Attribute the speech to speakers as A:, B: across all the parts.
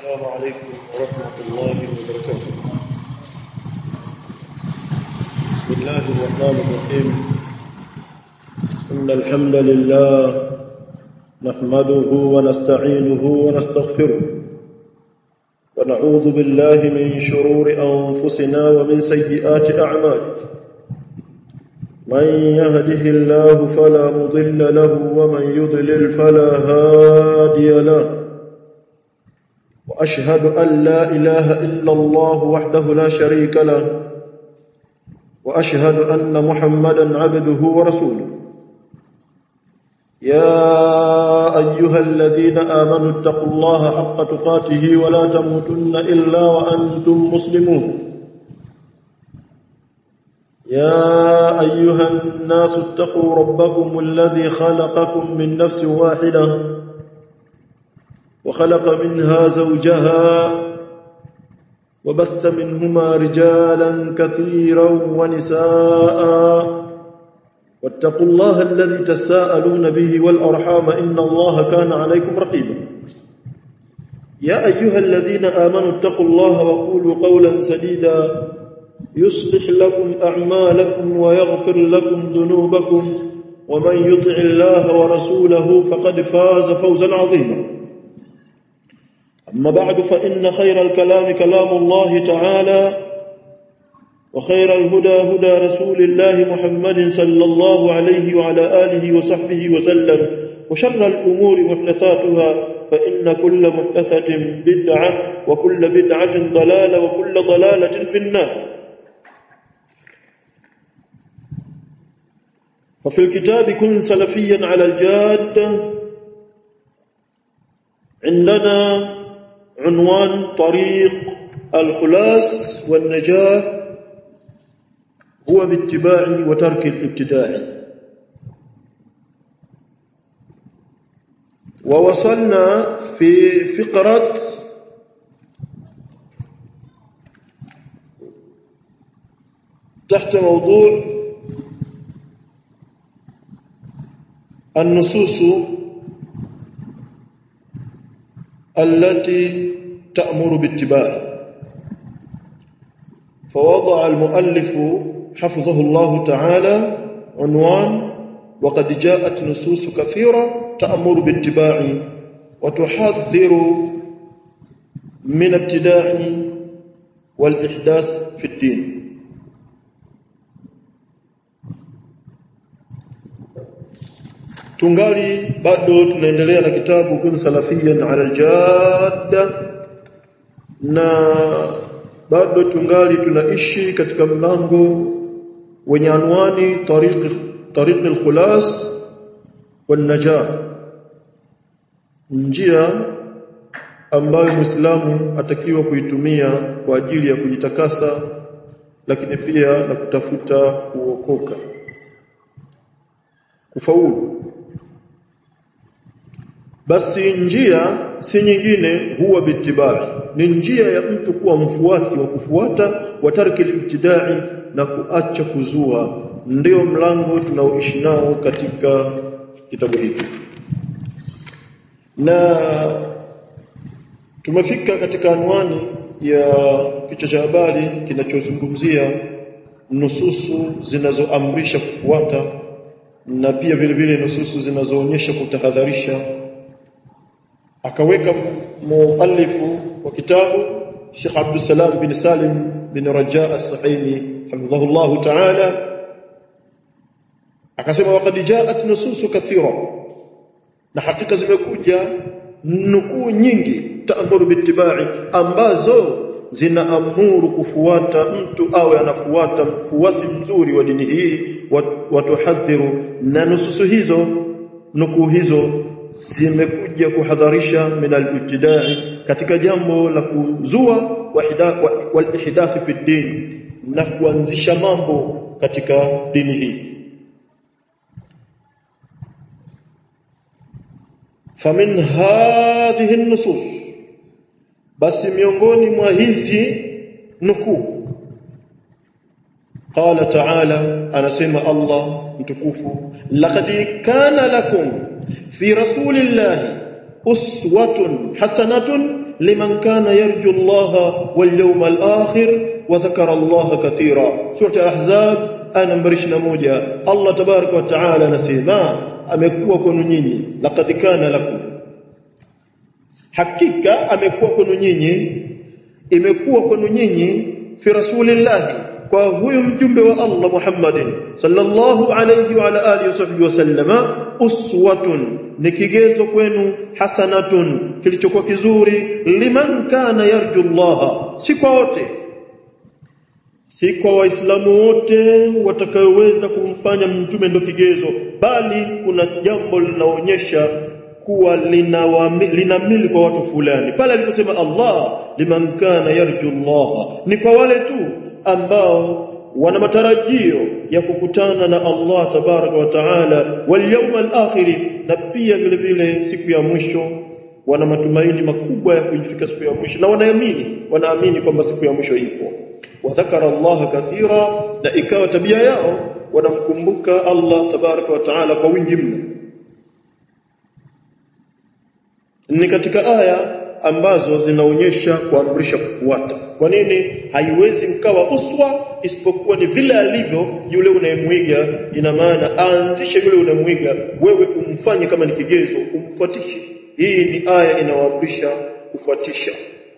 A: السلام عليكم ورحمة الله وبركاته بسم الله الرحمن الرحيم إن الحمد لله نحمده ونستعينه ونستغفره ونعوذ بالله من شرور أنفسنا ومن سيئات أعمالنا من يهده الله فلا مضل له ومن يضلل فلا هادي له واشهد ان لا اله الا الله وحده لا شريك له واشهد ان محمدا عبده ورسوله يا ايها الذين امنوا اتقوا الله حق تقاته ولا تموتن الا وانتم مسلمون يا ايها الناس اتقوا ربكم الذي خلقكم من نفس واحده وخلق منها زوجها وبث منهما رجالا كثيرا ونساء واتقوا الله الذي تساءلون به والارحام ان الله كان عليكم رقيبا يا ايها الذين امنوا اتقوا الله وقولوا قولا سديدا يصلح لكم اعمالكم ويغفر لكم ذنوبكم ومن يطع الله ورسوله فقد فاز فوزا عظيما أما بعد فإن خير الكلام كلام الله تعالى وخير الهدى هدى رسول الله محمد صلى الله عليه وعلى آله وصحبه وسلم وشر الأمور محدثاتها فإن كل محدثة بدعة وكل بدعة ضلالة وكل ضلالة في النار وفي الكتاب كن سلفيا على الجادة عندنا عنوان طريق الخلاص والنجاة هو باتباع وترك الابتداع ووصلنا في فقرة تحت موضوع النصوص التي تأمر باتباع فوضع المؤلف حفظه الله تعالى عنوان وقد جاءت نصوص كثيرة تأمر باتباع وتحذر من ابتداع والإحداث في الدين tungali bado tunaendelea na kitabu kun salafiyan ala aljadda na bado tungali tunaishi katika mlango wenye anwani tariq tariq alkhulas wan najah njia ambayo muislamu atakiwa kuitumia kwa ajili ya kujitakasa lakini pia na kutafuta kuokoka kufaulu basi njia si nyingine huwa bitibai ni njia ya mtu kuwa mfuasi wa kufuata wa tarki ibtidai na kuacha kuzua ndio mlango tunaoishi nao katika kitabu hiki na tumefika katika anwani ya kichwa cha habari kinachozungumzia nususu zinazoamrisha kufuata na pia vile vile nususu zinazoonyesha kutahadharisha akaweka muallifu wa kitabu Sheikh Abdul Salam bin Salim bin Raja As-Sahimi hafidhahullah ta'ala akasema waqad ja'at nususu kathira na hakika zimekuja nukuu nyingi taamuru bitibai ambazo zinaamuru kufuata mtu awe anafuata mfuasi mzuri wa dini hii watuhadhiru na nususu hizo nukuu hizo zimekuja kuhadharisha min al-ibtidai katika jambo la kuzua wal-ihdath fi din na kuanzisha mambo katika dini hii famin hadhihi an-nusus basi miongoni mwa hizi nukuu qala ta'ala anasema Allah mtukufu laqad kana lakum fi rasulillahi uswatun hasanatun liman kana yarju Allah wal yawmal akhir wa dhakara Allah katira surah al-ahzab aya nambari 21 Allah tabaraka wa taala anasema amekuwa kwenu nyinyi laqad kana lakum hakika amekuwa kwenu nyinyi imekuwa kwenu nyinyi fi rasulillahi kwa huyu mjumbe wa Allah Muhammadin sallallahu alayhi wa ala alihi wasallama uswatun ni kigezo kwenu hasanatun kilichokuwa kizuri liman kana yarju Allah si kwa wote si kwa waislamu wote watakayoweza kumfanya mtume ndo kigezo bali kuna jambo linaonyesha kuwa linamili kwa watu fulani pale aliposema Allah liman kana yarju Allah ni kwa wale tu ambao wana matarajio ya kukutana na Allah tabaraka wa taala wal yawmal akhir na pia vile vile siku ya mwisho wana matumaini makubwa ya kuifika siku ya mwisho na wanaamini wanaamini kwamba siku ya mwisho ipo wa dhakara Allah kathira na ikawa tabia yao wanamkumbuka Allah tabaraka wa taala kwa wingi mno ni katika aya ambazo zinaonyesha kuamrisha kufuata. Kwa nini haiwezi ukawa uswa isipokuwa ni vile alivyo yule unayemwiga? Ina maana aanzishe yule unayemwiga, wewe umfanye kama ni kigezo, umfuatishe. Hii ni aya inawaamrisha kufuatisha.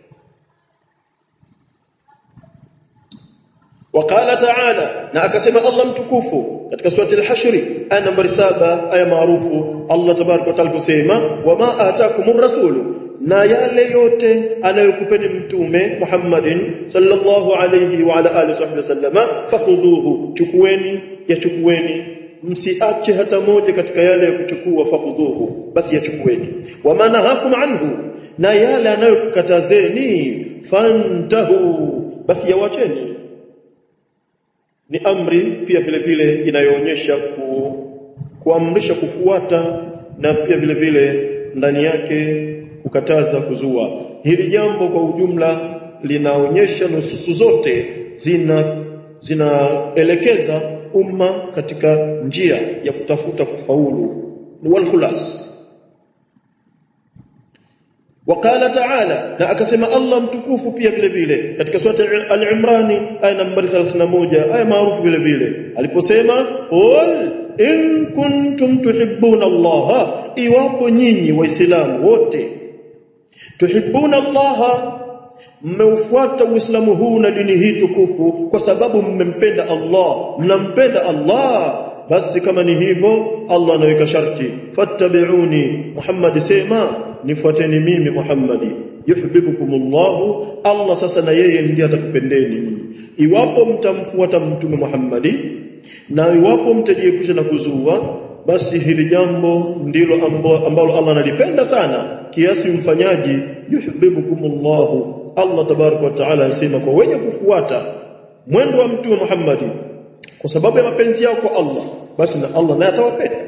A: وقال تعالى na akasema Allah mtukufu katika surati al-hashr aya nambari 7 aya maarufu Allah tabaraka wa taala kusema wama ataakumur rasulu na yale yote anayokupeni mtume Muhammadin sallallahu alayhi wa ala alihi wasallama fakhudhuhu chukueni yachukueni msiache hata moja katika yale ya kuchukua fakhudhuhu basi yachukueni wama nahakum anhu na yale anayokukatazeni fantahu basi yawacheni ni amri pia vile vile inayoonyesha ku, kuamrisha kufuata na pia vile vile ndani yake kukataza kuzua hili jambo kwa ujumla linaonyesha nususu zote zina zinaelekeza umma katika njia ya kutafuta kufaulu wal khulas وقال تعالى na akasema Allah mtukufu pia vile vile katika sura al-Imran aya nambari 31 aya maarufu vile vile aliposema qul in kuntum tuhibbuna Allah iwapo nyinyi waislamu wote tuhibbuna Allah mmeufuata uislamu huu na dini hii tukufu kwa sababu mmempenda Allah mnampenda Allah basi kama ni hivyo Allah anaweka sharti fattabi'uni Muhammad sema nifuateni mimi Muhammadi yuhibbukumullah Allah sasa na yeye ndiye atakupendeni nyinyi iwapo mtamfuata mtume Muhammadi na iwapo mtajiepusha na kuzua basi hili jambo ndilo ambalo Allah analipenda sana kiasi mfanyaji yuhibbukumullah Allah tabarak wa taala anasema kwa wenye kufuata mwendo wa mtume Muhammadi kwa sababu ya mapenzi yao kwa Allah basi na Allah naye atawapenda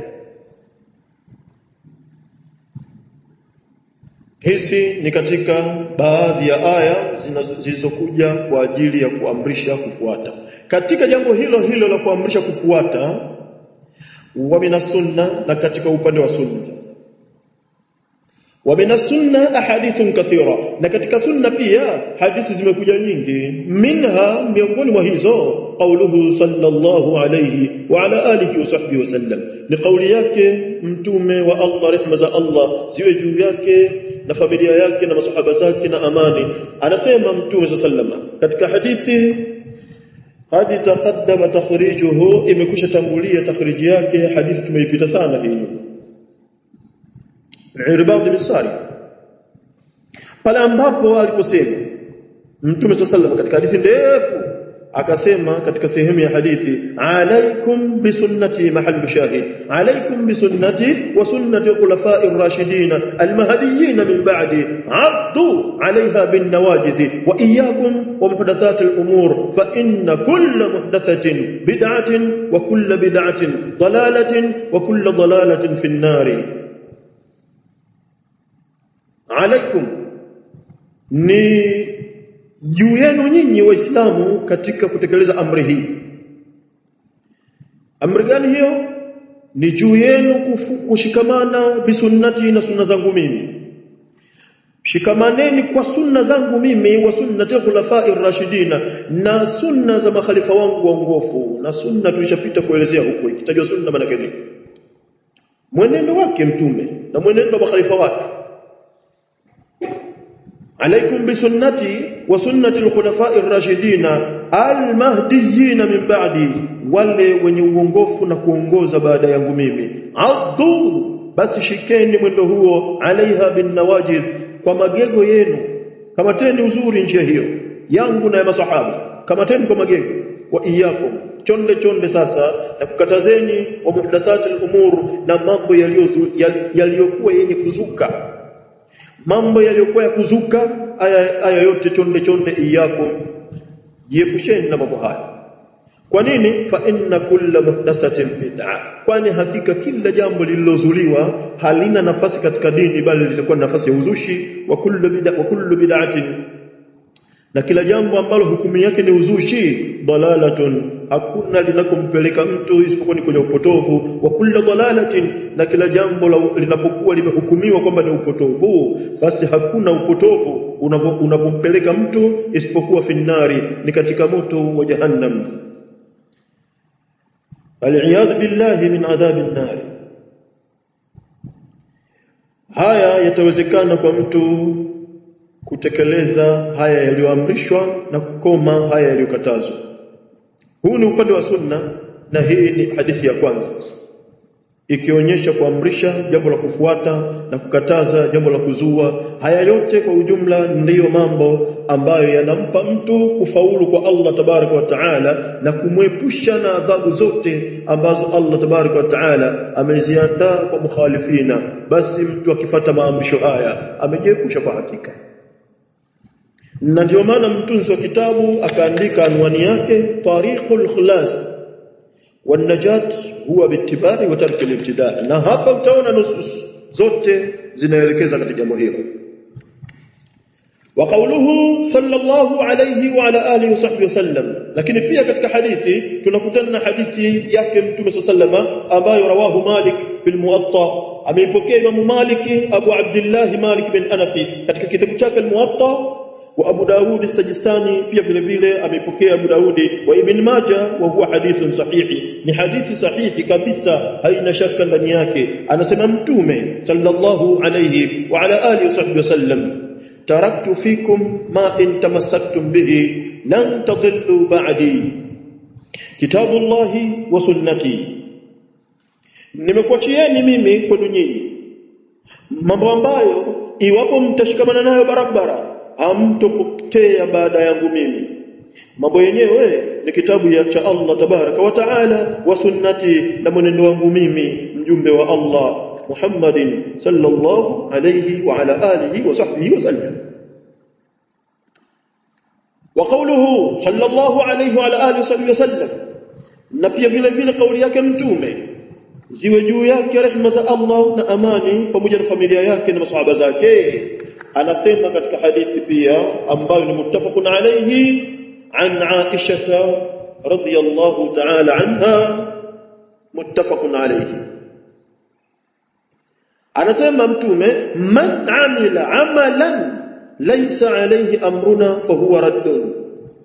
A: Hizi ni katika baadhi ya aya zilizokuja kwa ajili ya kuamrisha kufuata. Katika jambo hilo hilo la kuamrisha kufuata wa sunna na katika upande wa sunna sasa. Wa sunna ahadithun kathira na katika sunna pia hadithi zimekuja nyingi minha miongoni mwa hizo qauluhu sallallahu alayhi wa ala alihi wa sahbihi wasallam ni kauli yake mtume wa Allah rehma za Allah ziwe juu yake na familia yake na masahaba zake na amani anasema mtume sallama katika hadithi hadi taqaddama takhrijuhu imekusha tangulia takhriji yake hadithi tumeipita sana hii Irbad bin Sari pale ambapo aliposema mtume sallallahu katika hadithi ndefu akasema katika sehemu ya hadithi alaikum bisunnati mahallu shahid alaikum bisunnati wa sunnati khulafai ar-rashidin al-mahdiyyin min ba'di addu 'alayha bin nawajid wa iyyakum wa muhdathat al-umur fa inna kull muhdathatin bid'atin wa kull bid'atin dalalatin wa kull dalalatin fi an-nar alaikum ni juu yenu nyinyi waislamu katika kutekeleza amri hii amri gani hiyo ni juu yenu kushikamana bisunnati na sunna zangu mimi shikamaneni kwa sunna zangu mimi wa sunnati khulafa'ir rashidina na sunna za makhalifa wangu waongofu na sunna tulishapita kuelezea huko ikitajwa sunna maana gani mwenendo wake mtume na mwenendo wa makhalifa wake عليكم بسنتي وسنة الخلفاء الراشدين المهديين من بعدي wale wenye uongofu na kuongoza baada yangu mimi addu basi shikeni mwendo huo alaiha bin nawajid kwa magego yenu kamateni uzuri njia hiyo yangu na ya masahaba kamateni kwa magego wa iyakum chonde chonde sasa na kukatazeni wa muhdathati al-umur na mambo yaliyokuwa yenye kuzuka mambo yaliyokuwa ya kuzuka aya, aya yote chonde chonde iyakum jiepusheni na mambo haya kwa nini fa inna kulla muhdathatin bid'a kwani hakika kila jambo lililozuliwa halina nafasi katika dini bali litakuwa nafasi ya uzushi wa kullu bid'a wa kullu bid'atin na kila jambo ambalo hukumu yake ni uzushi dalalatun hakuna linakompeleka mtu isipokuwa ni kwenye upotovu wa kullu dalalatin na kila jambo linapokuwa limehukumiwa kwamba ni upotovu basi hakuna upotovu unapompeleka mtu isipokuwa finnari ni katika moto wa jahannam aliyadh billahi min adhabin nar haya yatawezekana kwa mtu kutekeleza haya yaliyoamrishwa na kukoma haya yaliyokatazwa huu ni upande wa sunna na hii ni hadithi ya kwanza ikionyesha kuamrisha jambo la kufuata na kukataza jambo la kuzua haya yote kwa ujumla ndiyo mambo ambayo yanampa mtu kufaulu kwa Allah tabaraka wa taala na kumwepusha na adhabu zote ambazo Allah tabaraka wa taala ameziandaa kwa mukhalifina basi mtu akifata maamrisho haya amejiepusha kwa hakika na ndio maana mtunzi wa kitabu akaandika anwani yake tariqul khilas wanajat huwa bittibai wa tarki al na hapa utaona nusus zote zinaelekeza katika jambo hilo wa qawluhu sallallahu alayhi wa ala alihi wa sahbihi wasallam lakini pia katika hadithi tunakutana na hadithi yake mtume sallama ambayo rawahu malik fil muwatta ameipokea imamu maliki abu abdullah malik bin anasi katika kitabu chake al-muwatta wa Abu Daud as-Sajistani pia vile vile ameipokea Abu Daudi wa Ibn Majah wa huwa hadithun sahihi ni hadithi sahihi kabisa haina shaka ndani yake anasema mtume sallallahu alayhi wa ala alihi wasahbihi wasallam taraktu fikum ma in tamassaktum bihi lan tadillu ba'di kitabullahi wa sunnati nimekuachieni mimi kwenu nyinyi mambo ambayo iwapo mtashikamana nayo barabara hamtopotea baada yangu mimi mambo yenyewe ni kitabu ya cha Allah tabaraka wa taala wa sunnati na mwenendo wangu mimi mjumbe wa Allah Muhammadin sallallahu alayhi wa ala alihi wa sahbihi wa sallam wa qawluhu sallallahu alayhi wa ala alihi wa sallam na pia vile vile kauli yake mtume ziwe juu yake rehema za Allah na amani pamoja na familia yake na masahaba zake anasema katika hadithi pia ambayo ni muttafaqun alayhi an Aisha radhiyallahu ta'ala anha muttafaqun alayhi anasema mtume man amila amalan laysa alayhi amruna fahuwa raddun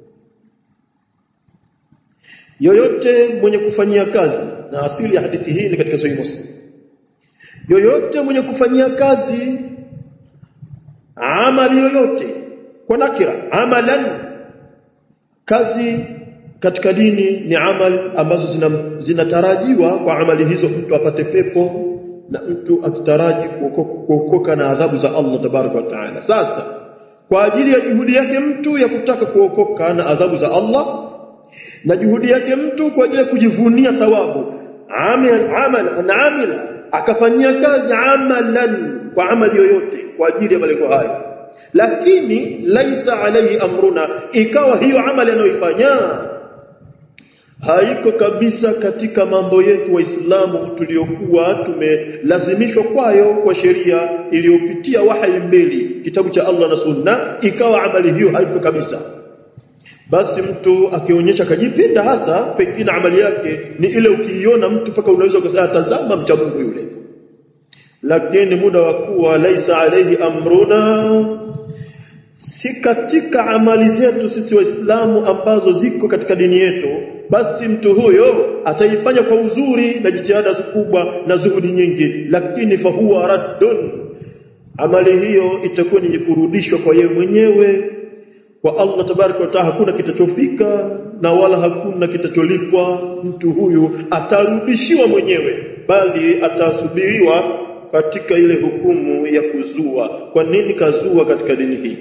A: yoyote mwenye kufanyia kazi na asili ya hadithi hii ni katika sahih muslim yoyote mwenye kufanyia kazi amali yoyote kwa nakira amalan kazi katika dini ni amali ambazo zinatarajiwa zina kwa amali hizo mtu apate pepo na mtu akitaraji kuokoka na adhabu za Allah tabaraka wa taala sasa kwa ajili ya juhudi yake mtu ya kutaka kuokoka na adhabu za Allah na juhudi yake mtu kwa ajili ya kujivunia thawabu amal amal na amila akafanyia kazi amalan kwa amali yoyote kwa ajili ya malengo hayo lakini laisa alayhi amruna ikawa hiyo amali anayoifanya haiko kabisa katika mambo yetu waislamu tuliokuwa tumelazimishwa kwayo kwa sheria iliyopitia wahyi mbili kitabu cha Allah na sunna ikawa amali hiyo haiko kabisa basi mtu akionyesha kajipinda hasa pengine amali yake ni ile ukiiona mtu paka unaweza kusema tazama mcha Mungu yule lakini muda wa kuwa laisa alayhi amruna si katika amali zetu sisi waislamu ambazo ziko katika dini yetu basi mtu huyo ataifanya kwa uzuri na jitihada kubwa na zuhudi nyingi lakini fahuwa raddun amali hiyo itakuwa ni kurudishwa kwa yeye mwenyewe kwa Allah tabaraka wa taala hakuna kitachofika na wala hakuna kitacholipwa mtu huyu atarudishiwa mwenyewe bali atasubiriwa katika ile hukumu ya kuzua kwa nini kazua katika dini hii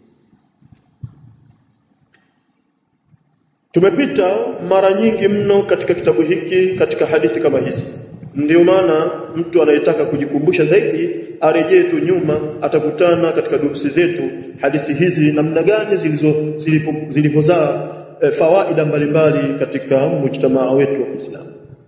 A: Tumepita mara nyingi mno katika kitabu hiki katika hadithi kama hizi. Ndio maana mtu anayetaka kujikumbusha zaidi arejee tu nyuma atakutana katika durusi zetu hadithi hizi namna gani zilizo zilipozaa e, fawaida mbalimbali katika mujtamaa wetu wa Kiislamu.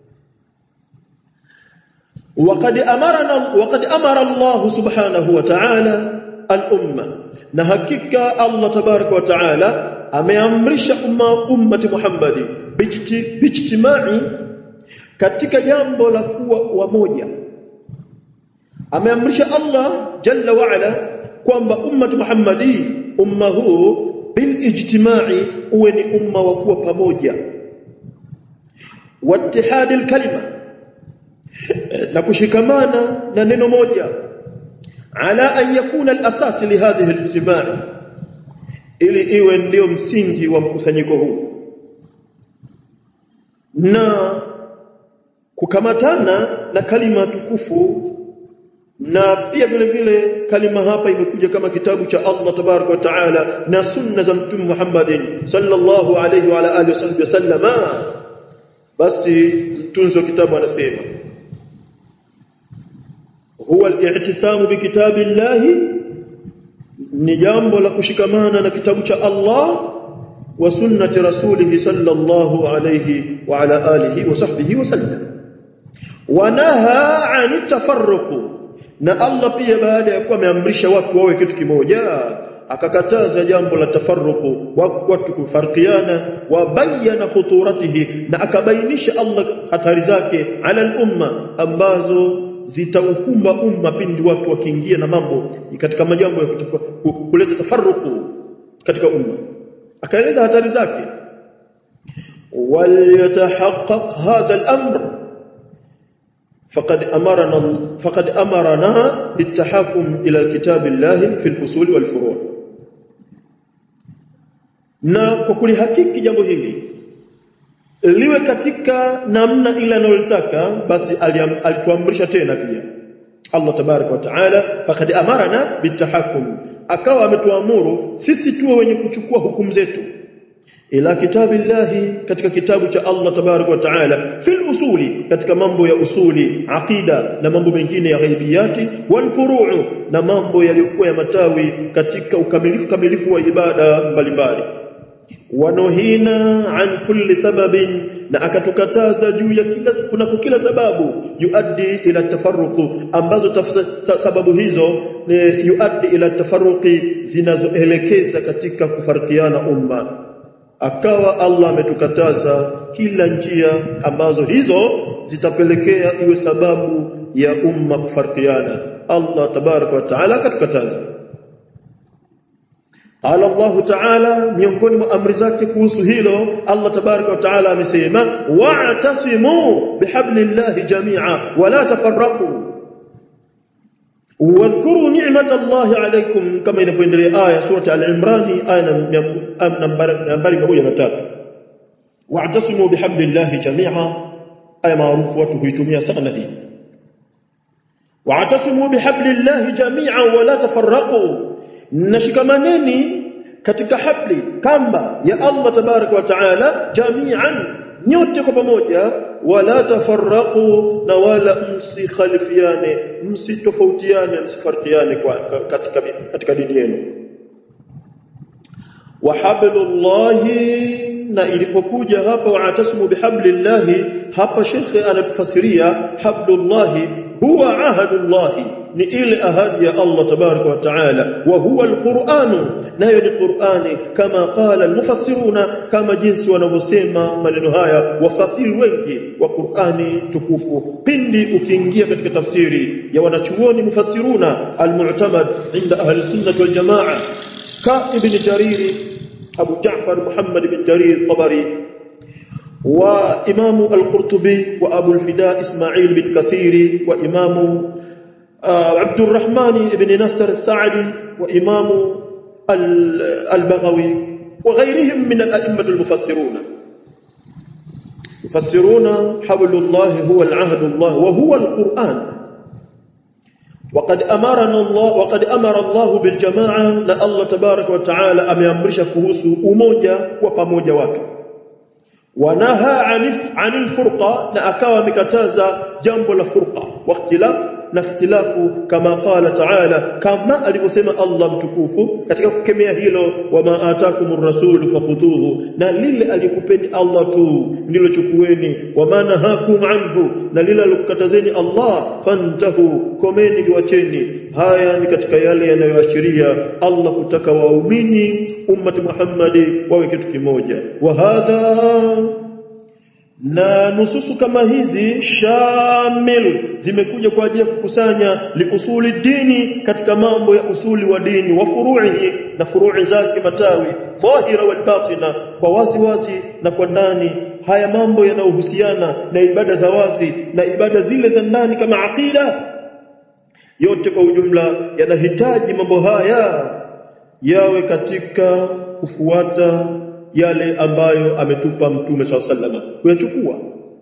A: وقد امرنا وقد امر الله سبحانه وتعالى الامه na hakika Allah tabaraka wa taala ameamrisha umma ummati Muhammadi bijtimai katika jambo la kuwa wamoja ameamrisha Allah jalla wa ala kwamba ummati Muhammadi umma huu bil ijtimai uwe ni umma wa kuwa pamoja wattihadi kalima na kushikamana na neno moja ala an yakuna al-asas li hadhihi al-ijtima' ili iwe ndio msingi wa mkusanyiko huu na kukamatana na kalima tukufu na pia vile vile kalima hapa imekuja kama kitabu cha Allah tabarak wa taala na sunna za mtume Muhammadin sallallahu alayhi wa ala alihi wasallama basi mtunzi wa kitabu anasema huwa al-i'tisamu bi kitabillahi ni jambo la kushikamana na kitabu cha Allah wa sunnati rasulih sallallahu alayhi wa ala alihi wa sahbihi wa sallam wanaha 'ani tafarruq na Allah pia baada ya kuwa ameamrisha watu wawe kitu kimoja akakataza jambo la tafarruqu watu kufarikiana wa bayana khuturatihi na akabainisha Allah hatari zake ala al-umma ambazo zitaukumba umma pindi watu wakiingia na mambo katika majambo ya kuleta tafarruqu katika umma akaeleza hatari zake waliyatahaqqaq hadha al-amr فقد امرنا فقد امرنا بالتحاكم الى الكتاب الله في الاصول والفروع na kwa kulihakiki jambo hili liwe katika namna ile anayotaka basi alituamrisha tena pia Allah tabaraka wa taala faqad amarana bitahakum akawa ametuamuru sisi tuwe wenye kuchukua hukumu zetu ila kitabillahi katika kitabu cha Allah tabarak wa taala fil usuli katika mambo ya usuli aqida na mambo mengine ya ghaibiyati wal furu'u na mambo yaliyokuwa ya matawi katika ukamilifu kamilifu wa ibada mbalimbali wanohina an kulli sababin na akatukataza juu ya kila kunako kila sababu yuaddi ila tafarruqu ambazo tafsa, sababu hizo ni yuaddi ila tafarruqi zinazoelekeza katika kufarikiana umma akawa Allah ametukataza kila njia ambazo hizo zitapelekea iwe sababu ya umma kufarikiana Allah tabaraka wa taala akatukataza Qala Allah Ta'ala miongoni mwa amri zake kuhusu hilo Allah tabaraka wa taala amesema wa'tasimu bihablillahi jami'a wa la tafarraqu واذكروا نعمة الله عليكم كما inavyoendelea aya surati al-Imran aya nambari 103 wa'tasimu bihablillahi jami'a aya maarufu watu huitumia sana hii wa'tasimu bihablillahi jami'a wa la tafarraqu nashikamaneni katika habli kamba ya Allah tabaraka wa taala jami'an nyote kwa pamoja wala tafarraqu na wala msikhalifiane msitofautiane msifarikiane kwa katika katika dini yenu wa hablullahi na ilipokuja hapa wa'tasimu bihablillahi hapa shekhe anatufasiria hablullahi huwa ahadullah ni ile ahadi ya Allah tabaraka wa taala wa huwa alquranu nayo ni qurani kama qala almufassiruna kama jinsi wanavyosema maneno haya wafasiri wengi wa qurani tukufu pindi ukiingia katika tafsiri ya wanachuoni mufassiruna almu'tamad inda ahli sunnah wal jamaa ka ibn jarir abu ja'far muhammad bin jarir tabari وإمام القرطبي وأبو الفداء إسماعيل بن كثير وإمام عبد الرحمن بن نصر السعدي وإمام البغوي وغيرهم من الأئمة المفسرون يفسرون حبل الله هو العهد الله وهو القرآن وقد أمرنا الله وقد أمر الله بالجماعة لا الله تبارك وتعالى أميامرش كهوسو أموجة وبموجة watu wanaha anif anil furqa na akawa amekataza jambo la furqa wa ikhtilaf na ikhtilafu kama qala ta'ala kama alivyosema Allah mtukufu katika kukemea hilo wama atakumur rasulu fakhudhuhu na lile alikupeni Allah tu ndilo chukueni wama nahakum anhu na lile alikukatazeni Allah fantahu komeni liwacheni haya ni katika yale yanayoashiria Allah kutaka waumini ummati Muhammadi wawe kitu kimoja wa hadha na nususu kama hizi shamil zimekuja kwa ajili ya kukusanya liusuli dini katika mambo ya usuli wa dini wa furu'ihi na furu'i zake matawi dhahira wal batina kwa wazi wazi na kwa ndani haya mambo yanayohusiana na ibada za wazi na ibada zile za ndani kama aqida yote kwa ujumla yanahitaji mambo haya yawe katika kufuata yale ambayo ametupa mtume swalla sallama kuyachukua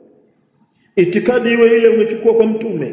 A: itikadi iwe ile umechukua kwa mtume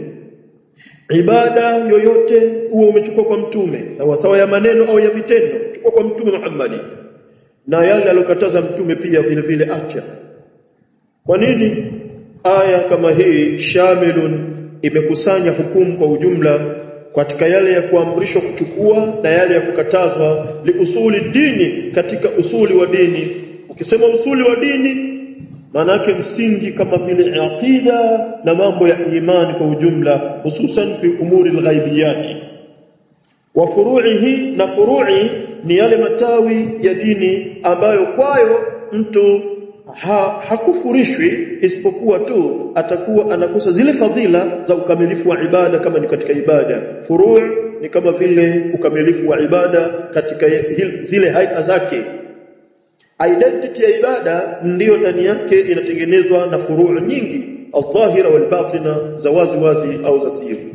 A: ibada yoyote uwe umechukua kwa mtume sawa sawa ya maneno au ya vitendo chukua kwa mtume Muhammadi na yale aliyokataza mtume pia vile vile acha kwa nini aya kama hii shamilun imekusanya hukumu kwa ujumla katika yale ya kuamrishwa kuchukua na yale ya kukatazwa liusuli dini katika usuli wa dini ukisema usuli wa dini maana yake msingi kama vile aqida na mambo ya imani kwa ujumla hususan fi umuri alghaibiyati wa furu'ihi na furu'i ni yale matawi ya dini ambayo kwayo mtu ha, hakufurishwi isipokuwa tu atakuwa anakosa zile fadhila za ukamilifu wa ibada kama ni katika ibada furu' ni kama vile ukamilifu wa ibada katika zile haia zake identity ya ibada ndiyo ndani yake inatengenezwa na furu' nyingi al-dhahira wal-batina za wazi wazi au za siri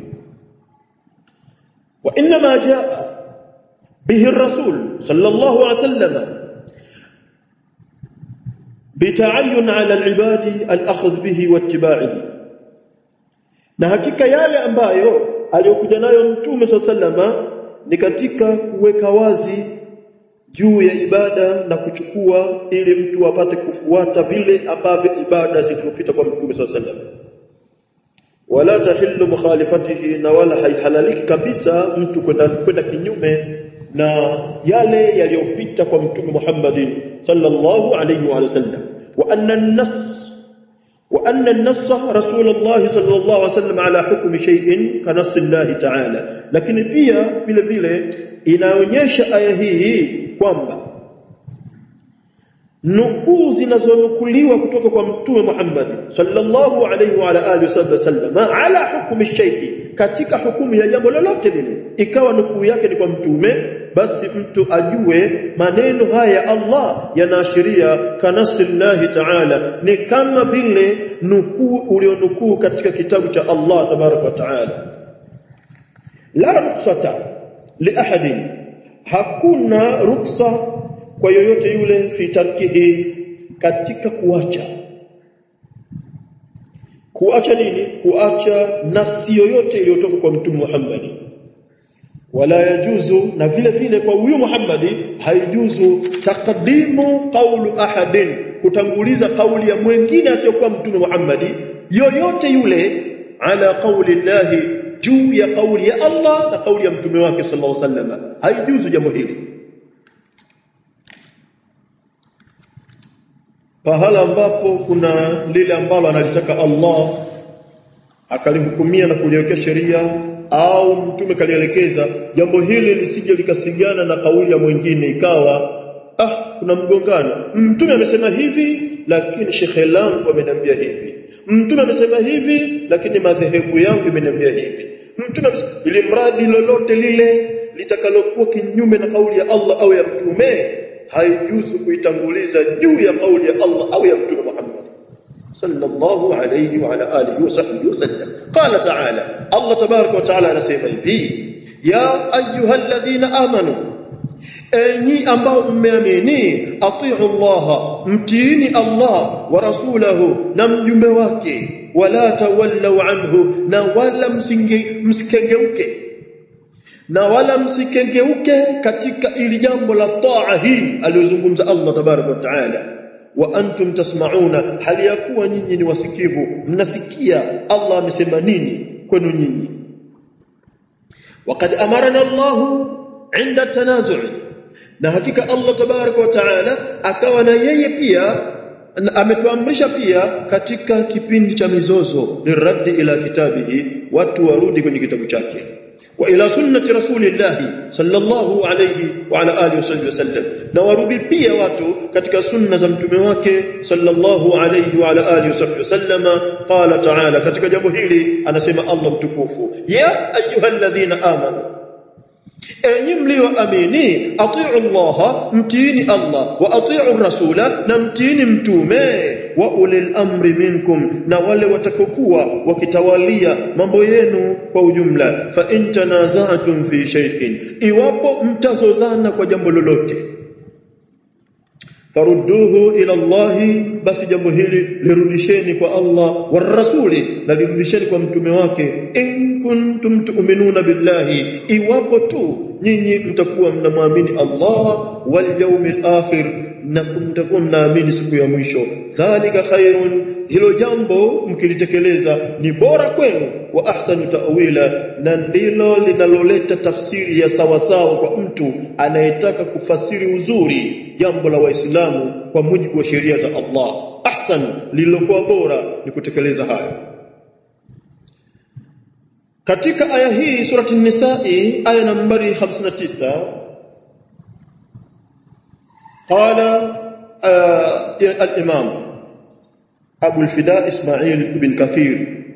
A: wa inma jaa bihi ar-rasul sallallahu alayhi wasallam بتعين على العباد الاخذ به واتباعه na hakika yale ambayo aliyokuja nayo mtume sallama ni katika kuweka wazi juu ya ibada na kuchukua ili mtu apate kufuata vile ambavyo ibada zilizopita kwa mtume sallama wala tahillu mukhalifatihi na wala haihalaliki kabisa mtu kwenda kwenda kinyume na yale yaliyopita kwa mtume Muhammadin sallallahu alayhi wa sallam wa anna an-nass wa anna an-nass rasulullah sallallahu alayhi wasallam ala hukmi shay'in ka nass Allah ta'ala lakini pia vile vile inaonyesha aya hii kwamba nukuu zinazonukuliwa kutoka kwa mtume Muhammad sallallahu alayhi wa ala alihi wasallam ala hukmi shay'i katika hukumu ya jambo lolote lile ikawa nukuu yake ni kwa mtume basi mtu ajue maneno haya ya Allah yanaashiria kanasillahi ta'ala ni kama vile nukuu ulionukuu katika kitabu cha Allah tabarak wa ta'ala la rukhsata li ahadin hakuna ruksa kwa yoyote yule fi tarkihi katika kuacha kuacha nini kuacha nasi yoyote iliyotoka kwa mtume Muhammad wala yajuzu na vile vile kwa huyu Muhammadi haijuzu taqdimu qawlu ahadin kutanguliza kauli ya mwingine asiyokuwa mtume Muhammadi yoyote yule ala qawli llahi juu ya kauli ya Allah na kauli ya mtume wake sallallahu alaihi wasallam haijuzu jambo hili pahala ambapo kuna lile ambalo analitaka Allah akalihukumia na kuliwekea sheria au mtume kalielekeza jambo hili lisije likasigana na kauli ya mwingine ikawa ah kuna mgongano mtume amesema hivi lakini shekhe langu ameniambia hivi mtume amesema hivi lakini madhehebu yangu imeniambia hivi mtume ili mradi lolote lile litakalokuwa kinyume na kauli ya Allah au ya mtume haijuzu kuitanguliza juu ya kauli ya Allah au ya mtume Muhammad sallallahu alayhi wa ala alihi wasahbihi wasallam qala ta'ala Allah tabarak wa ta'ala anasema hivi ya ayyuhalladhina amanu enyi ambao mmeamini atiu Allah mtiini Allah wa rasulahu na mjumbe wake wala tawallau anhu na wala msinge msikengeuke na wala msikengeuke katika ili jambo la taa hii aliyozungumza Allah tabarak wa taala wa antum tasmauna hali ya kuwa nyinyi ni wasikivu mnasikia Allah amesema nini kwenu nyinyi وقد أمرنا الله عند التنازع na hakika Allah tabaraka wa taala akawa na yeye pia ametuamrisha pia katika kipindi cha mizozo liraddi ila kitabihi watu warudi kwenye kitabu chake wa ila sunnati rasulillah sallallahu alayhi wa ala alihi wasallam na warudi pia watu katika sunna za mtume wake sallallahu alayhi wa ala alihi wasallam qala ta'ala katika jambo hili anasema Allah mtukufu ya ayyuhalladhina amanu enyi mlioamini atiu Allah mtiini Allah wa atiu rasula na mtiini mtume wa ulil amri minkum na wale watakokuwa wakitawalia mambo yenu kwa ujumla fa in tanaza'tum fi shay'in iwapo mtazozana kwa jambo lolote farudduhu ila Allah basi jambo hili lirudisheni kwa Allah war rasuli na lirudisheni kwa mtume wake in kuntum tu'minuna billahi iwapo tu nyinyi mtakuwa mnamwamini Allah wal yawmil akhir na mtakuwa mnaamini siku ya mwisho dhalika khairun hilo jambo mkilitekeleza ni bora kwenu wa ahsanu ta'wila na ndilo linaloleta tafsiri ya sawasawa kwa mtu anayetaka kufasiri uzuri jambo la waislamu kwa mujibu wa sheria za Allah ahsan lililokuwa bora ni kutekeleza hayo katika aya hii surati an-nisa'i aya nambari 59 qala al-imam Abu al-Fida Ismail ibn Kathir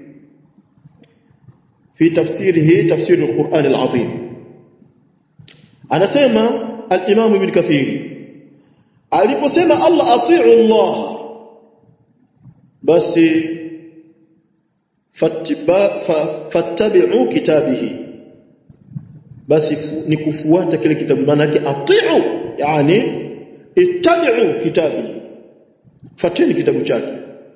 A: في تفسيره تفسير القرآن العظيم anasema al-Imam Ibn Kathir aliposema Allah atiu Allah basi fattabi'u kitabihi basi ni kufuata kile kitabu maana yake atiu yani ittabi'u kitabihi fateni kitabu chake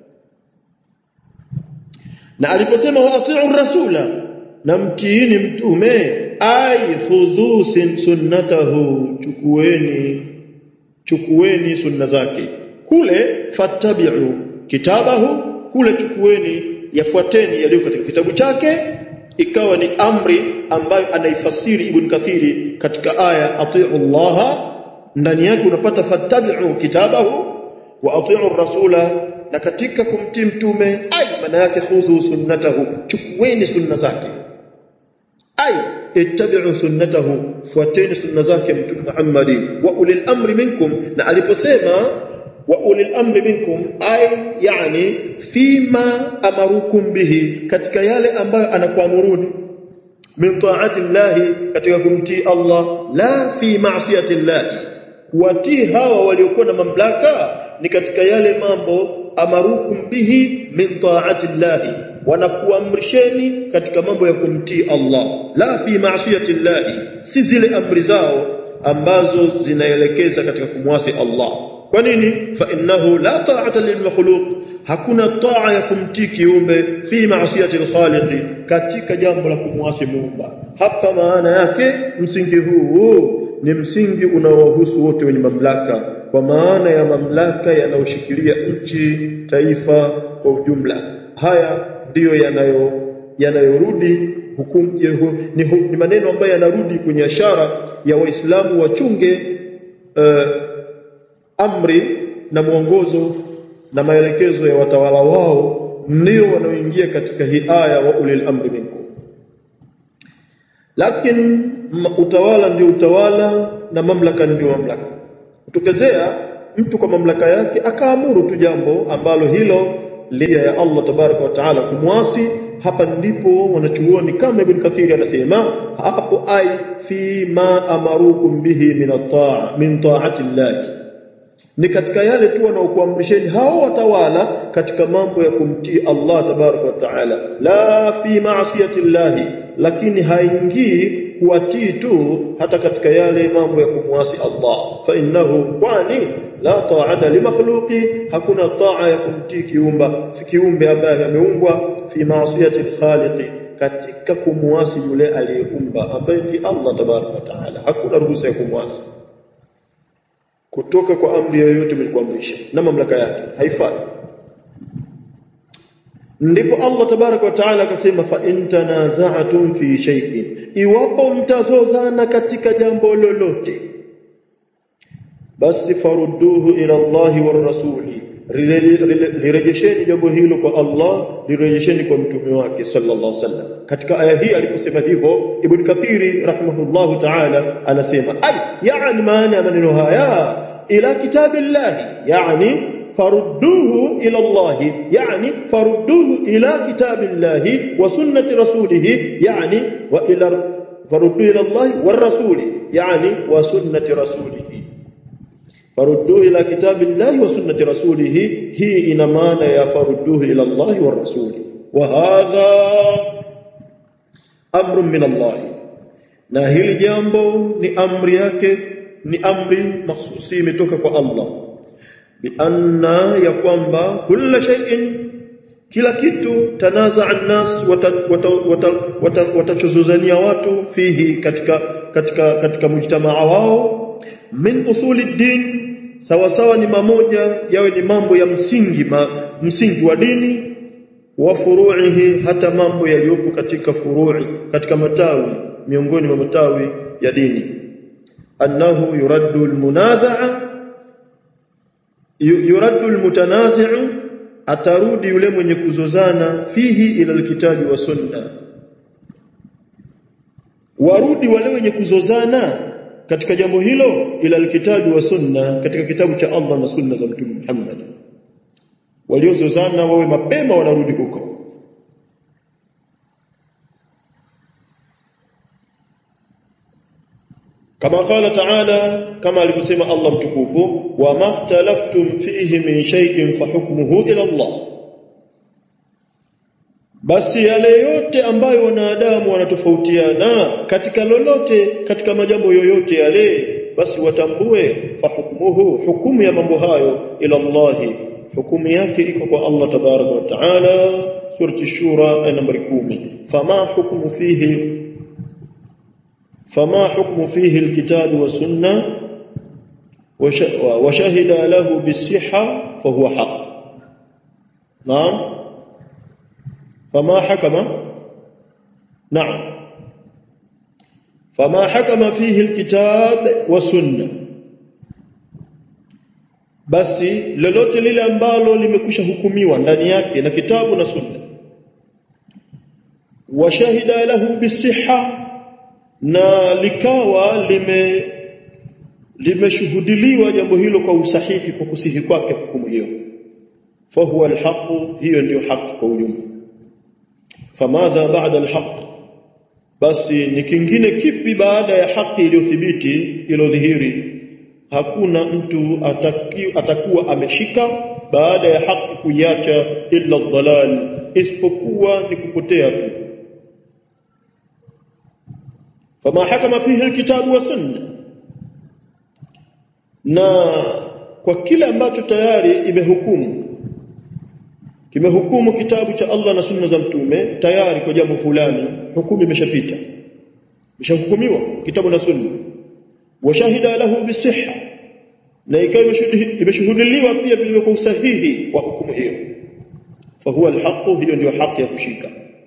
A: na aliposema wa atiu rasula na mtiini mtume ay khudhu sunnatahu chukueni chukueni sunna zake kule fattabi'u kitabahu kule chukueni yafuateni yaliyo katika kitabu chake ikawa ni amri ambayo anaifasiri ibn kathiri katika aya atiu Allah ndani yake unapata fattabi'u kitabahu wa atiu rasula na katika kumtii mtume ay maana yake khudhu sunnatahu chukueni sunna zake ay ittabi'u sunnatahu fuateni sunna zake mtume Muhammad wa ulil amri minkum na aliposema wa ulil amri minkum ay yani fima amarukum bihi katika yale ambayo anakuamuruni min ta'ati llahi katika kumtii Allah la fi ma'siyati llahi kuwatii hawa waliokuwa na mamlaka ni katika yale mambo amarukum bihi min ta'ati llahi wanakuamrisheni katika mambo ya kumtii Allah la fi ma'siyati llahi si zile amri zao ambazo zinaelekeza katika kumwasi Allah kwa nini fa innahu la ta'ata lil makhluq hakuna taa ya kumtii kiumbe fi ma'siyati al-khaliq katika jambo la kumwasi muumba hapa maana yake msingi huu ni msingi unaowahusu wote wenye mamlaka kwa maana ya mamlaka yanayoshikilia nchi taifa kwa ujumla haya ndiyo yanayo yanayorudi hukumu ni, ni maneno ambayo yanarudi kwenye ishara ya waislamu wachunge uh, amri na mwongozo na maelekezo ya watawala wao ndio wanaoingia katika hii aya wa ulil amri minkum lakini utawala ndio utawala na mamlaka ndio mamlaka kutokezea mtu kwa mamlaka yake akaamuru tu jambo ambalo hilo lia ya Allah tabaraka wa taala kumwasi hapa ndipo wanachuoni kama Ibn Kathir anasema hapo ai fi ma amarukum bihi min at-ta'a min ta'ati Allah ni katika yale tu wanaokuamrisheni hao watawala katika mambo ya kumtii Allah tabaraka wa taala la fi ma'siyati Allah lakini haingii kuwatii tu hata katika yale mambo ya kumwasi Allah fa innahu kwani la ta'ata li makhluqi hakuna ta'a ya kumtii kiumba kiumbe ambaye ameumbwa fi ma'siyati al-khaliq katika kumwasi yule aliyeumba ambaye ni Allah tabaraka wa taala hakuna ruhusa ya kumwasi kutoka kwa amri yoyote mlikuamrisha na mamlaka yake haifai ndipo Allah tabaraka wa taala akasema fa in tanaza'tum fi shay'in iwapo mtazozana katika jambo lolote basi farudduhu ila Allah war rasuli lirejesheni jambo hilo kwa Allah lirejesheni kwa mtume wake sallallahu alaihi wasallam katika aya hii aliposema hivyo ibn kathiri rahimahullahu ta'ala anasema ay yani maana ya maneno haya ila kitabillahi yani farudduhu ila Allah yani farudduhu ila kitabillahi wa sunnati rasulih yani wa ila farudduhu ila Allah war rasuli yani wa sunnati rasulih farudduhu ila kitabillahi wa sunnati rasulih hii ina maana ya farudduhu ila Allah wa rasuli wa hadha amrun min Allah na hili jambo ni amri yake ni amri mahsusi imetoka kwa Allah bi anna ya kwamba kila shay'in kila kitu tanaza an-nas watachozozania watu fihi katika katika katika mujtamaa wao min usuli din sawa sawa ni mamoja yawe ni mambo ya msingi ma, msingi wa dini wa furu'ihi hata mambo yaliyopo katika furu'i katika matawi miongoni mwa matawi ya dini annahu yuraddu almunaza'a yuraddu almutanazi'u atarudi yule mwenye kuzozana fihi ila alkitabi wa sunna warudi wale wenye kuzozana katika jambo hilo ila alkitabi wa sunna katika kitabu cha Allah na sunna za mtume Muhammad waliozozana wawe mapema wanarudi huko kama qala ta'ala kama alivyosema Allah mtukufu wa makhtalaftum fihi min shay'in fa hukmuhu ila Allah basi yale yote ambayo wanadamu wanatofautiana katika lolote katika majambo yoyote yale basi watambue fa hukmuhu hukumu ya mambo hayo ila Allah hukumu yake iko kwa Allah tabaraka wa taala surati shura aya nambari 10 fama hukmu fihi فما حكم فيه الكتاب والسنة وشهد له بالصحة فهو حق نعم فما حكم نعم فما حكم فيه الكتاب والسنة basi lolote lile ambalo limekwisha hukumiwa ndani yake na kitabu na sunna washahida lahu bisihha na likawa lime limeshuhudiliwa jambo hilo kwa usahihi kwa kusihi kwake hukumu hiyo fahuwa alhaq hiyo ndiyo haki kwa ujumla famadha ba'da alhaq basi ni kingine kipi baada ya haki iliyothibiti iliyodhihiri hakuna mtu ataki, atakuwa ameshika baada ya haki kuiacha illa dhalal isipokuwa ni kupotea tu فما حكم فيه الكتاب والسنه na kwa kile ambacho tayari imehukumu kimehukumu kitabu cha Allah na sunna za mtume tayari kwa jambo fulani hukumu imeshapita imeshahukumiwa kitabu na sunna washahida lahu bisihha na ikawa imeshuhudiliwa pia vile kwa usahihi wa hukumu hiyo fahuwa alhaq hiyo ndio haki ya kushika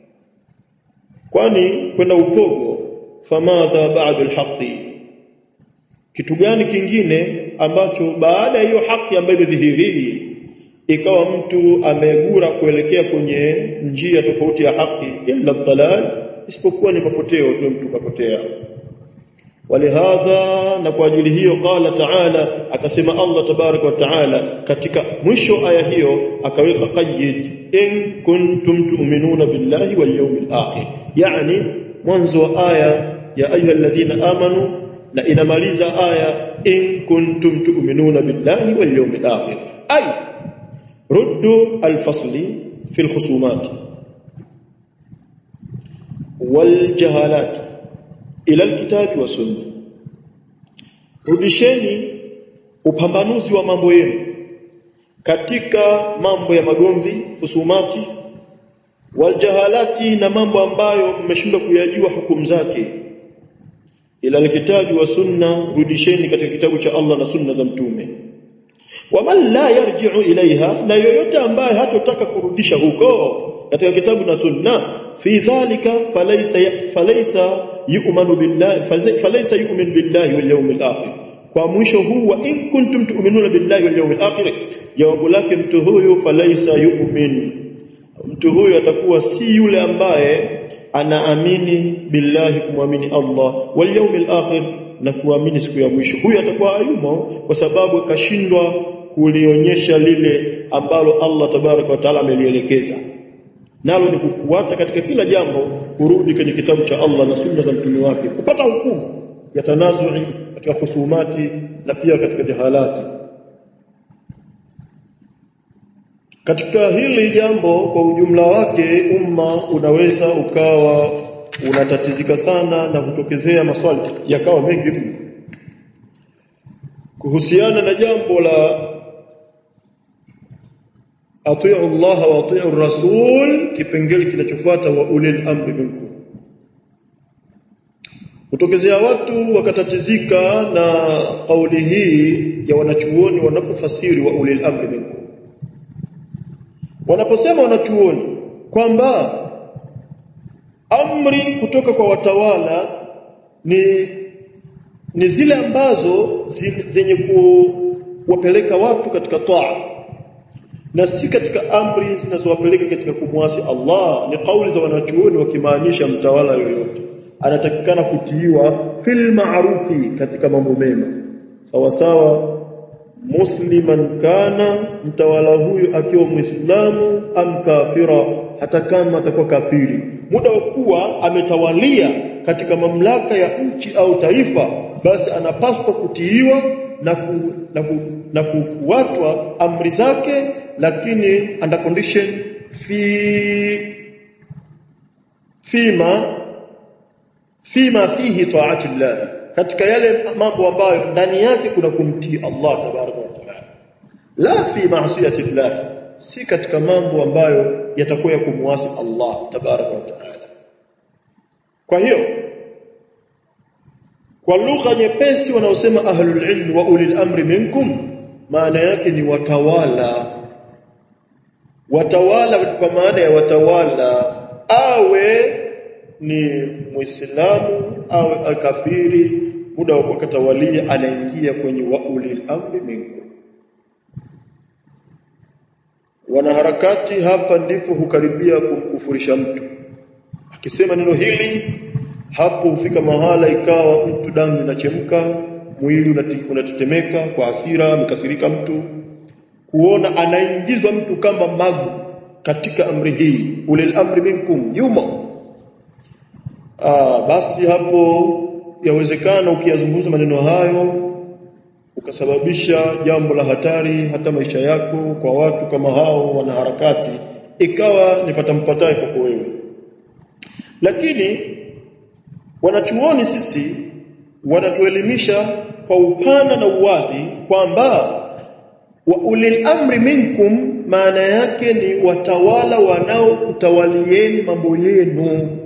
A: kwani kwenda upogo famadha ba'da alhaqi kitu gani kingine ambacho baada ya hiyo haki ambayo imedhihiri ikawa mtu amegura kuelekea kwenye njia tofauti ya haki illa dalal isipokuwa ni mapoteo tu mtu kapotea walihadha na kwa ajili hiyo qala ta'ala akasema Allah tabarak wa ta'ala katika mwisho aya hiyo akaweka qayyid in kuntum tu'minuna billahi wal yawmil akhir yani mwanzo wa aya ya ayyuhalladhina amanu na inamaliza aya in kuntum tu'minuna billahi wal yawmil akhir ay ruddu al-fasli fi al-khusumat wal jahalat ila alkitabi wa sunna rudisheni upambanuzi wa mambo yenu katika mambo ya magomvi husumati waljahalati na mambo ambayo mmeshindwa kuyajua hukumu zake ila alkitabi wa sunna rudisheni katika kitabu cha Allah na sunna za mtume waman la yarji'u ilaiha na yoyote ambaye hatotaka kurudisha huko katika kitabu na sunna fi dhalika falaysa falaysa yu'minu billahi falaysa yu'min billahi wal yawmil akhir kwa mwisho huu wa in kuntum tu'minuna billahi wal yawmil akhir jawabu lake mtu huyu falaysa yu'min mtu huyu atakuwa si yule ambaye anaamini billahi kumwamini Allah wal yawmil akhir na kuamini siku ya mwisho huyu atakuwa hayumo kwa sababu kashindwa kulionyesha lile ambalo Allah tabaraka wa taala amelielekeza nalo ni kufuata katika kila jambo kurudi kwenye kitabu cha Allah na sunna za mtume wake kupata hukumu ya tanazui katika husumati na pia katika jahalati katika hili jambo kwa ujumla wake umma unaweza ukawa unatatizika sana na kutokezea maswali yakawa mengi mno kuhusiana na jambo la atiu Allah wa atiu Rasul kipengele kinachofuata wa ulil amri minkum kutokezea watu wakatatizika na kauli hii ya wanachuoni wanapofasiri wa ulil amri minkum wanaposema wanachuoni kwamba amri kutoka kwa watawala ni ni zile ambazo zenye kuwapeleka watu katika taa na si katika amri zinazowapeleka katika kumwasi Allah ni kauli za wanachuoni wakimaanisha mtawala yoyote anatakikana kutiiwa fil ma'rufi katika mambo mema sawa sawa musliman kana mtawala huyu akiwa muislamu am kafira hata kama atakuwa kafiri muda wa kuwa ametawalia katika mamlaka ya nchi au taifa basi anapaswa kutiiwa na ku, na, ku, na kufuatwa amri zake lakini under condition fi fima fima fihi taati llah katika yale mambo ambayo ndani yake kuna kumtii Allah tabaraka wa taala la fi ma'siyati llah si katika mambo ambayo yatakuwa ya kumwasi Allah tabaraka wa taala kwa hiyo kwa lugha nyepesi wanaosema ahlul ilm wa ulil amri minkum maana yake ni watawala watawala kwa maana ya watawala awe ni muislamu awe alkafiri muda wa kukatawalia anaingia kwenye wa ulil amri minkum wanaharakati hapa ndipo hukaribia kumkufurisha mtu akisema neno hili hapo hufika mahala ikawa mtu damu inachemka mwili unatetemeka kwa hasira amekasirika mtu kuona anaingizwa mtu kama magu katika amri hii ulil amri minkum yumo Aa, basi hapo yawezekana ukiyazungumza maneno hayo ukasababisha jambo la hatari hata maisha yako kwa watu kama hao wanaharakati ikawa nipata mpataye kwako wewe lakini wanachuoni sisi wanatuelimisha kwa upana na uwazi kwamba wa ulil amri minkum maana yake ni watawala wanaokutawalieni mambo yenu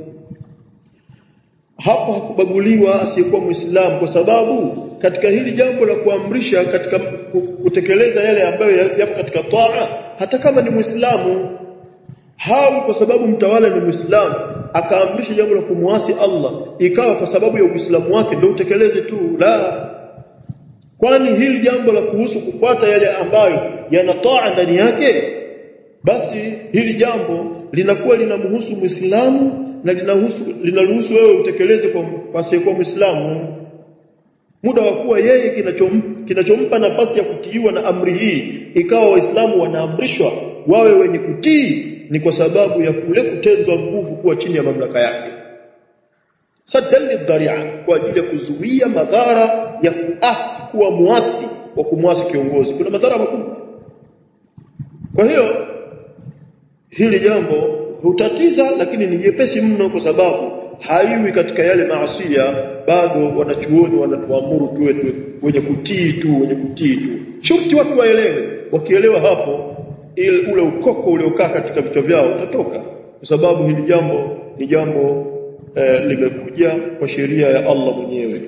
A: hapo hakubaguliwa asiyekuwa muislamu kwa sababu katika hili jambo la kuamrisha katika kutekeleza yale ambayo yapo katika taa hata kama ni muislamu hawi kwa sababu mtawala ni muislamu akaamrisha jambo la kumwasi Allah ikawa kwa sababu ya uislamu wake ndio utekeleze tu la kwani hili jambo la kuhusu kufuata yale ambayo yanataa ndani yake basi hili jambo linakuwa linamhusu Muislamu na linahusu linaruhusu wewe utekeleze kwa pasiyekuwa Muislamu muda wa kuwa yeye kinachompa kinachompa nafasi ya kutiiwa na amri hii ikawa waislamu wanaamrishwa wawe wenye kutii ni kwa sababu ya kule kutenzwa nguvu kuwa chini ya mamlaka yake sadali dharia kwa ajili ya kuzuia madhara ya kuasi kuwa muasi wa kumwasi kiongozi kuna madhara makubwa kwa hiyo hili jambo hutatiza lakini ni jepesi mno kwa sababu haiwi katika yale maasia bado wanachuoni wanatuamuru tuwe tu wenye kutii tu wenye kutii tu shurti watu waelewe wakielewa hapo ile ule ukoko uliokaa katika vichwa vyao utatoka kwa sababu hili jambo ni jambo eh, limekuja kwa sheria ya Allah mwenyewe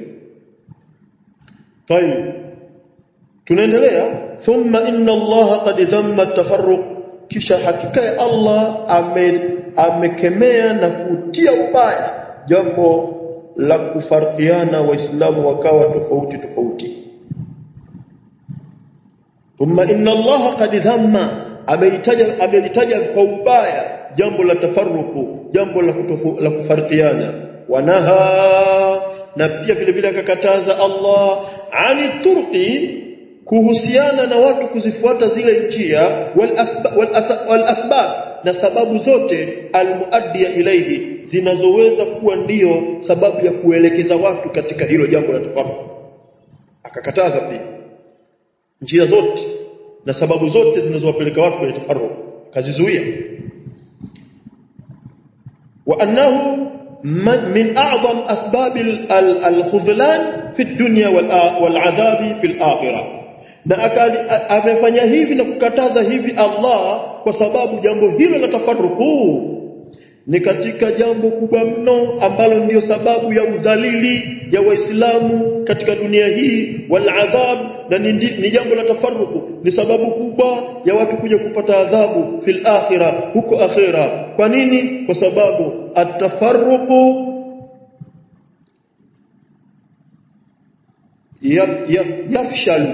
A: طيب tunaendelea thumma inna Allah qad dhamma at-tafarruq kisha hakika ya Allah ame amekemea na kutia ubaya jambo la kufarkiana waislamu wakawa tofauti tofauti thumma inna Allah qad dhamma ameitaja amelitaja kwa ubaya jambo la tafarruku jambo la kutofu, la kufarkiana wanaha na pia vile vile akakataza Allah ani turqi kuhusiana na watu kuzifuata zile njia wal asbab wal, asba, wal asbab na sababu zote almuaddia ilaihi zinazoweza kuwa ndiyo sababu ya kuelekeza watu katika hilo jambo la tafarruq akakataza pia njia zote na sababu zote zinazowapeleka watu kwenye tafarruq kazizuia wa annahu min a'zam asbab al-khudhlan fi ad-dunya wal-'adhabi fi al-akhirah na amefanya hivi na kukataza hivi Allah kwa sababu jambo hilo la tafarruku ni katika jambo kubwa mno ambalo ndiyo sababu ya udhalili ya waislamu katika dunia hii wal adhab na ni, ni jambo la tafarruku ni sababu kubwa ya watu kuja kupata adhabu fil akhirah huko akhira kwa nini kwa sababu atafarruku yafshalu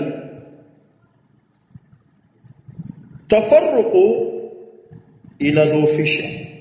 A: tafarruqu inadhoofisha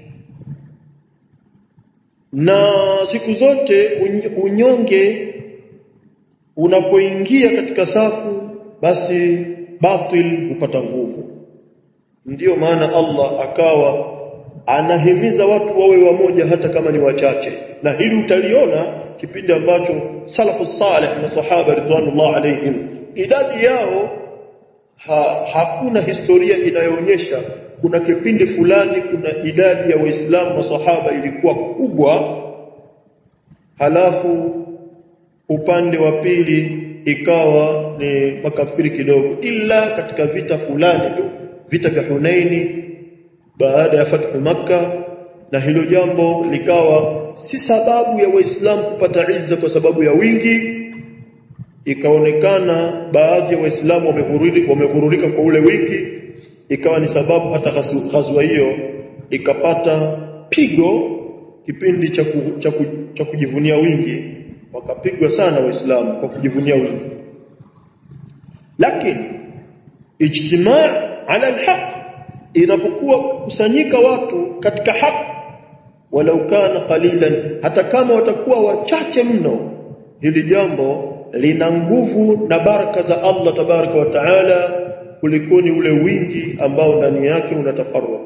A: na siku zote unyonge unapoingia katika safu basi batil hupata nguvu ndiyo maana Allah akawa anahimiza watu wawe wamoja hata kama ni wachache na hili utaliona kipindi ambacho salafu salih na sahaba ridwanullah alaihim idadi yao ha, hakuna historia inayoonyesha kuna kipindi fulani kuna idadi ya waislamu masahaba ilikuwa kubwa halafu upande wa pili ikawa ni makafiri kidogo ila katika vita fulani tu vita vya Hunaini baada ya fathu maka na hilo jambo likawa si sababu ya waislamu kupata izza kwa sababu ya wingi ikaonekana baadhi ya waislamu wamehururika kwa ule wiki ikawa ni sababu hata ghazwa hiyo ikapata pigo kipindi cha cha cha kujivunia wingi wakapigwa sana waislamu kwa kujivunia wingi lakini ijtimaa ala alhaq inapokuwa kusanyika watu katika haki walau kana qalilan hata kama watakuwa wachache mno hili jambo lina nguvu na baraka za Allah tabaraka wa taala kulikoni ule wingi ambao ndani yake unatafarruq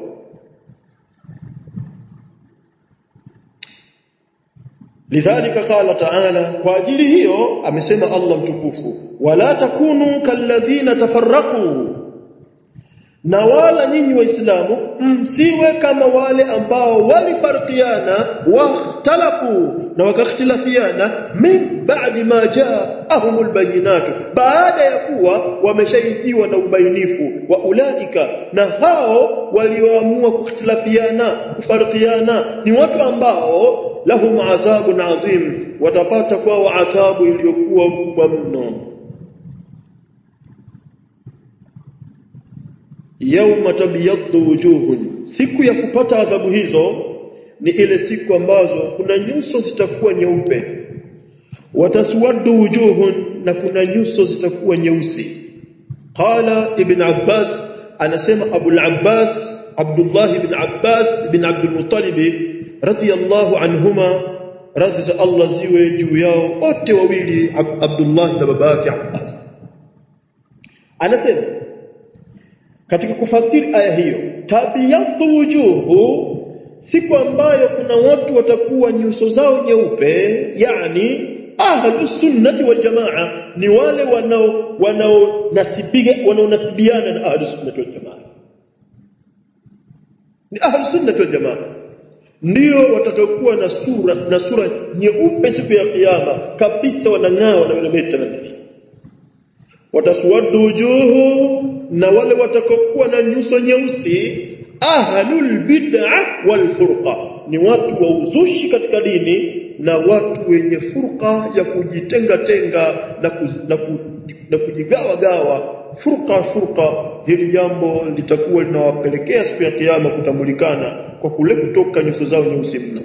A: lidhalika qala taala kwa ajili hiyo amesema Allah mtukufu wala takunu kalladhina tafarraqu na wala nyinyi waislamu msiwe kama wale ambao walifarikiana wakhtalafu na wakakhtilafiana min ba'di ma ja'ahumul bayinatu baada ya kuwa wameshaijiwa na ubainifu wa ulaika na hao walioamua kukhtilafiana kufarikiana ni watu ambao lahum adhabun adhim watapata kwao adhabu iliyokuwa kubwa mno yauma tabyaddu wujuhun siku ya kupata adhabu hizo ni ile siku ambazo kuna nyuso zitakuwa nyeupe wataswaddu wujuhun na kuna nyuso zitakuwa nyeusi qala ibn abbas anasema abul abbas abdullah ibn abbas ibn abdul muttalib radiyallahu anhuma radhi za allah ziwe juu yao wote wawili abdullah na babake abbas anasema katika kufasiri aya hiyo tabiyatu wujuhu siku ambayo kuna watu watakuwa nyuso zao nyeupe yani ahlus sunnati wal jamaa ni wale wanao wanaonasibiga wanaonasibiana na ahlus sunnati wal jamaa ni ahlus sunnati wal jamaa ndio watakaokuwa na sura na sura nyeupe siku ya kiyama kabisa wanang'aa na wanameta na wataswaddu wujuhu na wale watakaokuwa na nyuso nyeusi ahlul bid'a wal furqa ni watu wa uzushi katika dini na watu wenye furqa ya kujitenga tenga na, ku, na, ku, na kujigawa gawa furqa furqa hili jambo litakuwa linawapelekea siku ya kiyama kutambulikana kwa kule kutoka nyuso zao nyeusi mno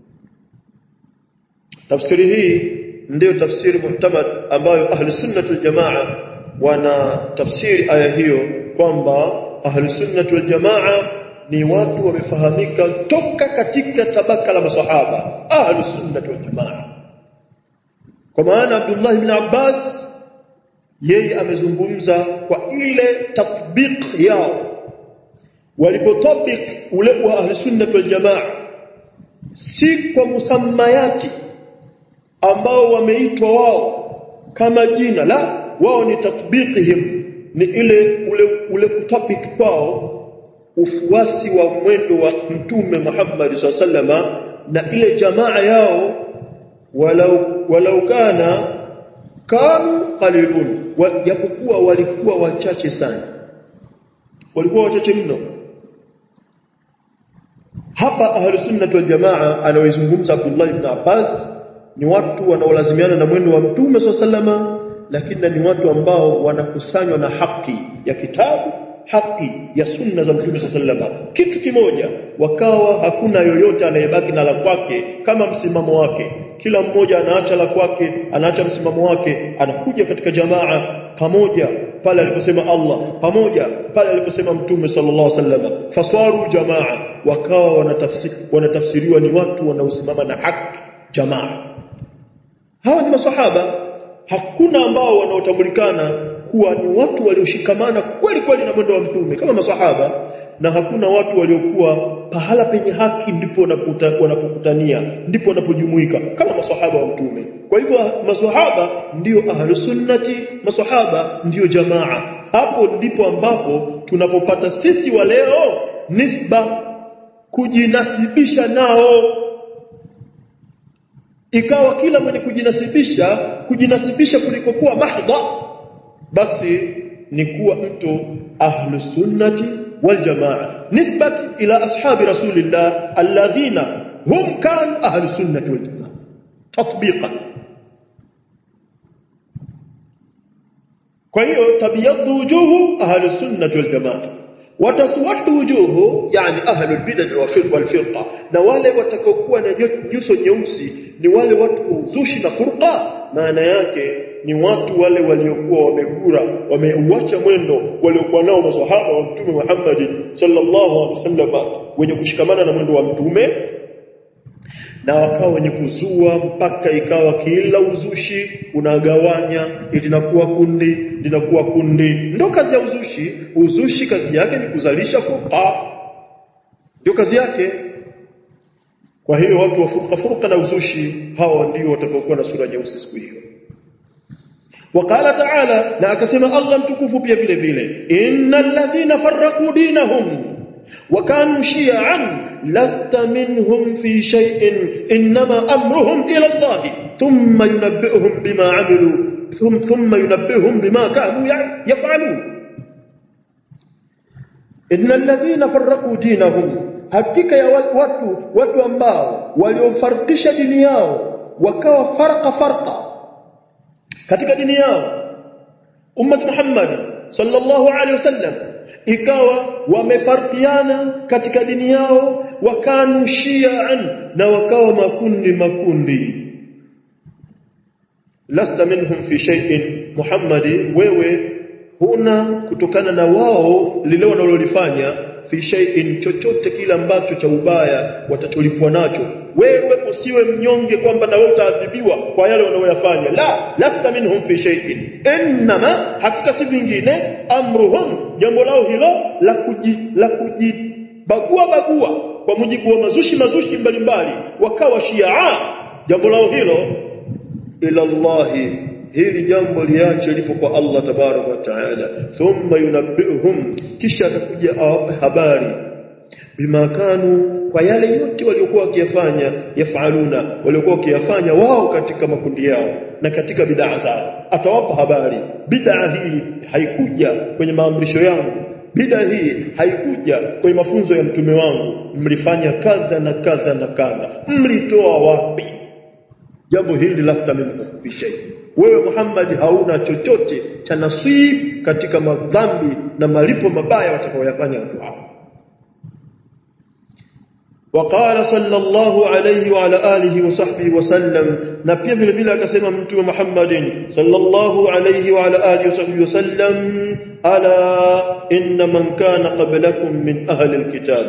A: tafsiri hii ndiyo tafsiri muhtamad ambayo ahli sunnah wal jamaa wana tafsiri aya hiyo kwamba ahli sunnah wal jamaa ni watu wamefahamika toka katika tabaka la masahaba ahli sunnah wal jamaa kwa maana Abdullah ibn Abbas yeye amezungumza kwa ile tatbiq yao walipotabik ule wa ahli sunnah wal jamaa si kwa musammayati ambao wameitwa wao kama jina la wao ni tatbiqihim ni ile ule ule kutabik kwao ufuasi wa mwendo wa mtume Muhammad sallama na ile jamaa yao walau walau kana kanu qalilun japokuwa walikuwa wachache sana walikuwa wachache mno hapa ahli sunnah wal jamaa anaoizungumza Abdullah ibn Abbas ni watu wanaolazimiana na mwendo wa mtume sallama lakini ni watu ambao wanakusanywa na haki ya kitabu haki ya sunna za mtume sallama kitu kimoja wakawa hakuna yoyote anayebaki na la kwake kama msimamo wake kila mmoja anaacha la kwake anaacha msimamo wake anakuja katika jamaa pamoja pale aliposema Allah pamoja pale aliposema mtume sallallahu alaihi wasallam faswaru jamaa wakawa wanatafsiri wanatafsiriwa ni watu wanaosimama na haki jamaa hawa ni maswahaba hakuna ambao wanaotambulikana kuwa ni watu walioshikamana kweli kweli na mwendo wa mtume kama maswahaba na hakuna watu waliokuwa pahala penye haki ndipo wanapokutania ndipo wanapojumuika kama maswahaba wa mtume kwa hivyo maswahaba ndiyo ahlusunnati maswahaba ndiyo jamaa hapo ndipo ambapo tunapopata sisi wa leo nisba kujinasibisha nao ikawa kila mwenye kujinasibisha kujinasibisha kulikokuwa mahdha basi ni kuwa mtu ahlu sunnati wal jamaa nisbati ila ashabi rasulillah alladhina hum kan ahlu sunnati wal jamaa tatbiqan kwa hiyo tabiyaddu wujuhu ahlu sunnati wal jamaa wataswaddu wujuhu yani ahlu albid'ah wal firqa na wale watakaokuwa na nyuso nyeusi ni wale watu uzushi na furqa maana yake ni watu wale waliokuwa wamegura wameuacha mwendo waliokuwa nao maswahaba wa mtume Muhammad sallallahu alaihi wasallam wenye kushikamana na mwendo wa mtume na wakawa wenye kuzua mpaka ikawa kila uzushi unagawanya linakuwa kundi linakuwa kundi ndo kazi ya uzushi uzushi kazi yake ni kuzalisha furqa ndio kazi yake kwa hiyo watu wa furqa furqa na uzushi hawa ndio watakaokuwa na sura nyeusi siku hiyo وقال تعالى na akasema Allah mtukufu pia vile vile innal ladhina farraqu dinahum wa kanu shi'an lasta minhum fi shay'in inma amruhum ila Allah thumma yunabbi'uhum bima 'amilu thumma yunabbi'uhum bima kanu yaf'alun innal ladhina farraqu dinahum hakika ya watu watu ambao waliofarikisha dini yao wakawa farqa farqa katika dini yao ummat Muhammad sallallahu alaihi wasallam ikawa wamefarkiana katika dini yao wakanu shi'an na wakawa makundi makundi lasta minhum fi shay'in Muhammadi wewe huna kutokana na wao lile wanalolifanya fi shay'in chochote kile ambacho cha ubaya watacholipwa nacho wewe usiwe mnyonge kwamba na wewe utaadhibiwa kwa yale wanayoyafanya la lasta minhum fi shay'in inma hakika si vingine amruhum jambo lao hilo la kuji la kujibagua bagua kwa mujibu wa mazushi mazushi mbalimbali wakawa shia jambo lao hilo ila Allahi hili jambo liache lipo kwa Allah tabarak wa taala thumma yunabbi'uhum kisha atakuja awape habari bima kanu kwa yale yote waliokuwa wakiyafanya yafaluna waliokuwa wakiyafanya wao katika makundi yao na katika bid'a zao atawapa habari bid'a hii haikuja kwenye maamrisho yangu bid'a hii haikuja kwenye mafunzo ya mtume wangu mlifanya kadha na kadha na kadha mlitoa wapi jambo hili lasta minhu fi shay wewe Muhammad hauna chochote cha nasib katika madhambi na malipo mabaya watakayoyafanya watu hao وقال صلى الله عليه وعلى آله وصحبه وسلم na pia vile vile akasema mtume Muhammadin sallallahu alayhi wa ala alihi wasahbihi wasallam ala inna man kana qablakum min ahli alkitab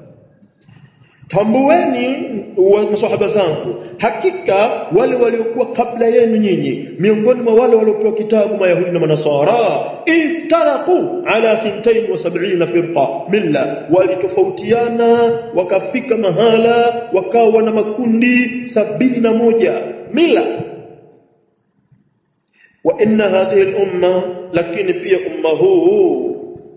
A: tambueni maswahaba zangu hakika wale waliokuwa kabla yenu nyinyi miongoni mwa wale waliopewa kitabu mayahudi na manasara iftaraku ala 72 firqa milla walitofautiana wakafika mahala wakawa na makundi sabini na moja mila wa inna hadhihi al-umma lakini pia umma huu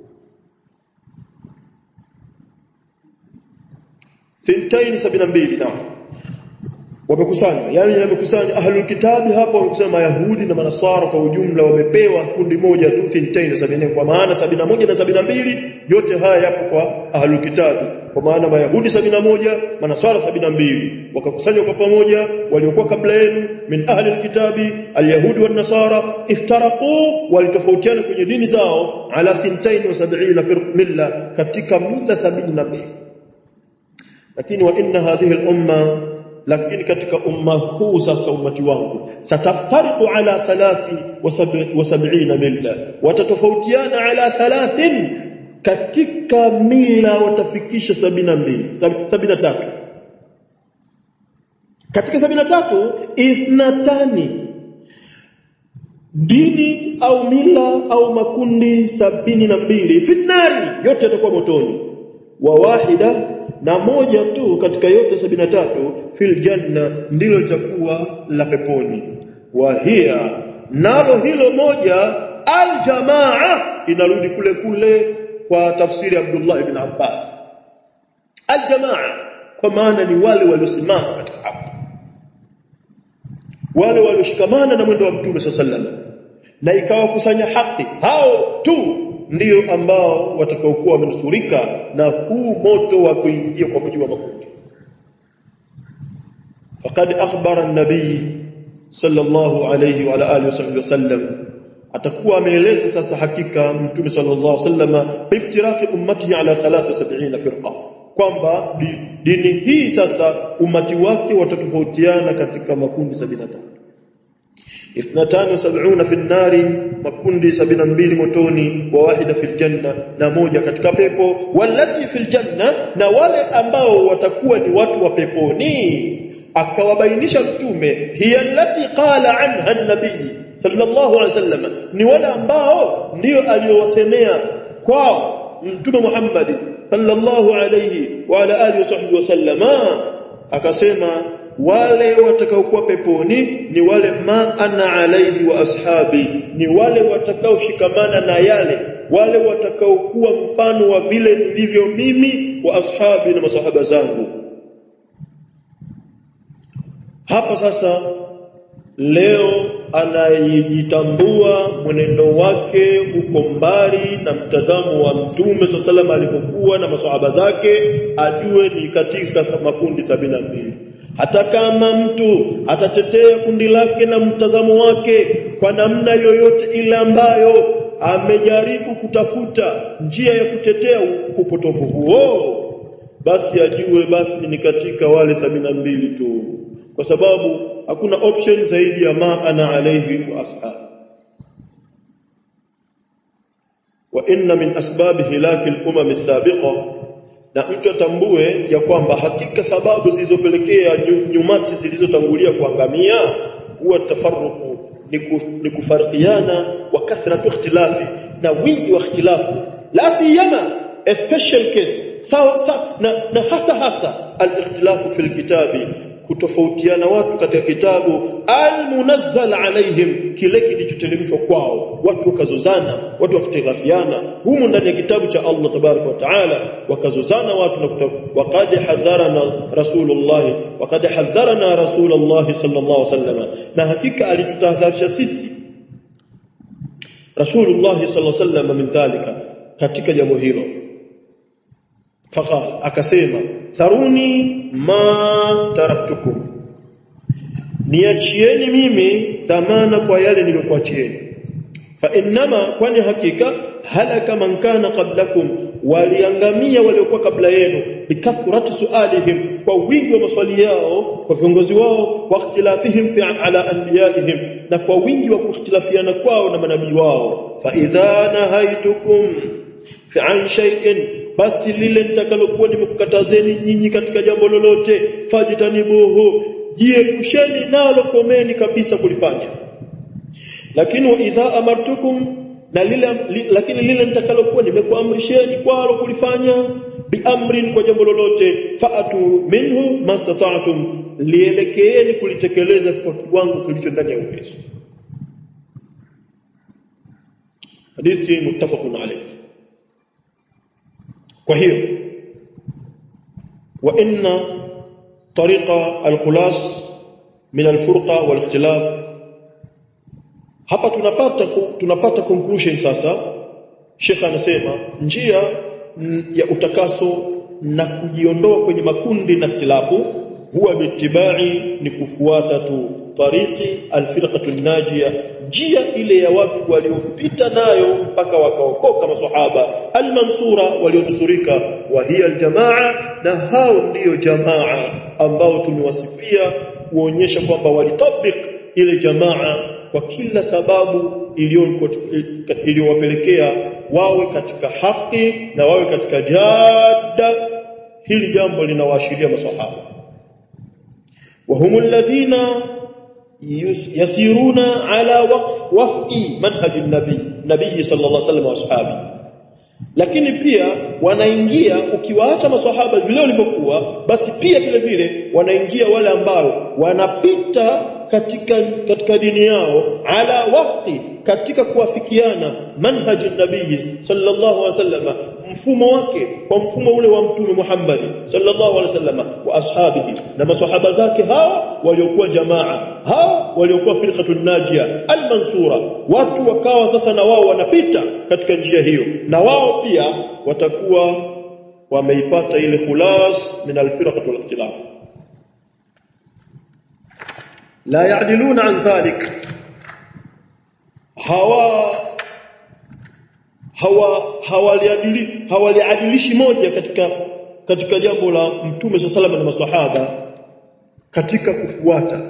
A: thintain sabina mbili naam wamekusanywa yani wamekusanywa ahlul kitabi hapo wamekusanywa mayahudi na manasara kwa ujumla wamepewa kundi moja tu thintain sabina kwa maana sabina moja na sabina mbili yote haya yapo kwa ahlul kitabi kwa maana mayahudi sabina moja manasara sabina mbili wakakusanywa kwa pamoja waliokuwa kabla yenu min ahli alkitabi alyahudi wan nasara iftaraqu walitofautiana kwenye dini zao ala 72 milla katika mila 72 lakini wa inna hadhihi al-umma lakini katika umma huu sasa ummati wangu sataftariqu ala thalathi wa sab'ina milla watatofautiana ala thalathin katika mila watafikisha sabina mbili sabina tatu katika sabina tatu ithnatani dini au mila au makundi sabini na mbili fitnari yote yatakuwa motoni wa wahida na moja tu katika yote sabina tatu fil janna ndilo litakuwa la peponi wa hiya nalo hilo moja aljamaa inarudi kule kule kwa tafsiri ya Abdullah ibn Abbas aljamaa kwa maana ni wale waliosimama katika haki wale walioshikamana na mwendo wa Mtume sallallahu na ikawakusanya haki hao tu ndio ambao watakaokuwa wamenusurika na huu moto wa kuingia kwa mujibu wa makundi faqad akhbara an-nabii sallallahu alayhi wa alihi wasallam atakuwa ameeleza sasa hakika mtume sallallahu alayhi wasallam biftiraqi ummatihi ala 73 firqa kwamba dini hii sasa umati wake watatofautiana katika makundi 73 اثنتان وسبعون في النار makundi 72 motoni wa wahida fil janna na moja katika pepo walati fil janna na wale ambao watakuwa ni watu wa peponi akawabainisha mtume hiya allati qala anha an-nabii sallallahu alaihi wasallam ni wale ambao ndio aliowasemea kwao mtume Muhammad sallallahu alaihi wa ala alihi wasahbihi wasallama akasema wale watakaokuwa peponi ni wale ma ana alaihi wa ashabi ni wale watakaoshikamana na yale wale watakaokuwa mfano wa vile nilivyo mimi wa ashabi na masahaba zangu hapa sasa leo anayejitambua mwenendo wake uko mbali na mtazamo wa mtume sallallahu alipokuwa na masahaba zake ajue ni katika makundi sabina mbili hata kama mtu atatetea kundi lake na mtazamo wake kwa namna yoyote ile ambayo amejaribu kutafuta njia ya kutetea upotofu huo basi ajue basi ni katika wale sabina mbili tu kwa sababu hakuna option zaidi ya ma ana alayhi wa ashabi wa inna min asbab hilaki al-umam as-sabiqa na mtu atambue ya kwamba hakika sababu zilizopelekea nyumati zilizotangulia kuangamia huwa tafarruqu ni kufarikiana wa kathratu ikhtilafi na wingi wa ikhtilafu la siyama a special case sawa sa, na, na hasa hasa al-ikhtilafu fil kitabi kutofautiana watu katika kitabu al-munazzal alaihim kile kilichoteremshwa kwao watu wakazozana watu wakitirafiana humu ndani ya kitabu cha Allah tabarak wa taala wakazozana watu na waqad hadharana rasulullah waqad hadharana rasulullah sallallahu alaihi wasallam na hakika alitutahadharisha sisi rasulullah sallallahu alaihi wasallam min dhalika katika jambo hilo faqala akasema tharuni ma taraktukum niachieni mimi dhamana kwa yale niliyokuachieni fa innama kwani hakika halaka man kana qablakum waliangamia waliokuwa kabla yenu bikathrati sualihim kwa wingi wa maswali yao kwa viongozi wao wa ikhtilafihim fi ala anbiyaihim na kwa wingi wa kukhtilafiana kwao na manabii wao fa idha nahaitukum fi an shay'in basi lile nitakalokuwa nimekukatazeni nyinyi katika jambo lolote fajitanibuhu jiepusheni nalo komeni kabisa kulifanya lakini wa idha amartukum na lile li, lakini lile nitakalokuwa nimekuamrisheni kwalo kulifanya biamrin kwa jambo lolote faatu minhu mastata'tum lielekeeni kulitekeleza kwa kiwango kilicho ndani ya uwezo hadithi muttafaqun alayhi kwa hiyo wa inna tariqa al-khulas min al-furqa wal-ikhtilaf hapa tunapata tunapata conclusion sasa Sheikh anasema njia ya utakaso na kujiondoa kwenye makundi na ikhtilafu huwa bitibai ni kufuata tu tariqi alfirqatu najia njia ile ya watu waliopita nayo mpaka wakaokoka maswahaba almansura walionusurika wa hiya aljamaa na hao ndiyo jamaa ambao tumewasifia kuonyesha kwamba walitabik ile jamaa kwa kila sababu iliyowapelekea wawe katika haki na wawe katika jada hili jambo linawaashiria maswahaba وهم الذين يسيرون على وفق وفق منهج النبي نبي صلى الله عليه وسلم واصحابه lakini pia wanaingia ukiwaacha maswahaba vile walivyokuwa basi pia vile vile wanaingia wale ambao wanapita katika katika dini yao ala wafqi katika kuafikiana manhaji nabii sallallahu alaihi wasallam mfumo wake kwa mfumo ule wa mtume Muhammad sallallahu alaihi wasallam wa ashabihi na maswahaba zake hawa waliokuwa jamaa hawa waliokuwa firqatun najia almansura watu wakawa sasa na wao wanapita katika njia hiyo na wao pia watakuwa wameipata ile khulas min alfirqat wal ikhtilaf la ya'diluna an dhalik hawa hawa hawaliadili hawaliadilishi moja katika katika jambo la mtume sallallahu na maswahaba katika kufuata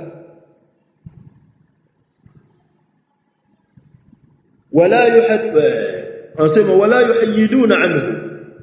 A: wala yuhad anasema wala yuhayiduna anhu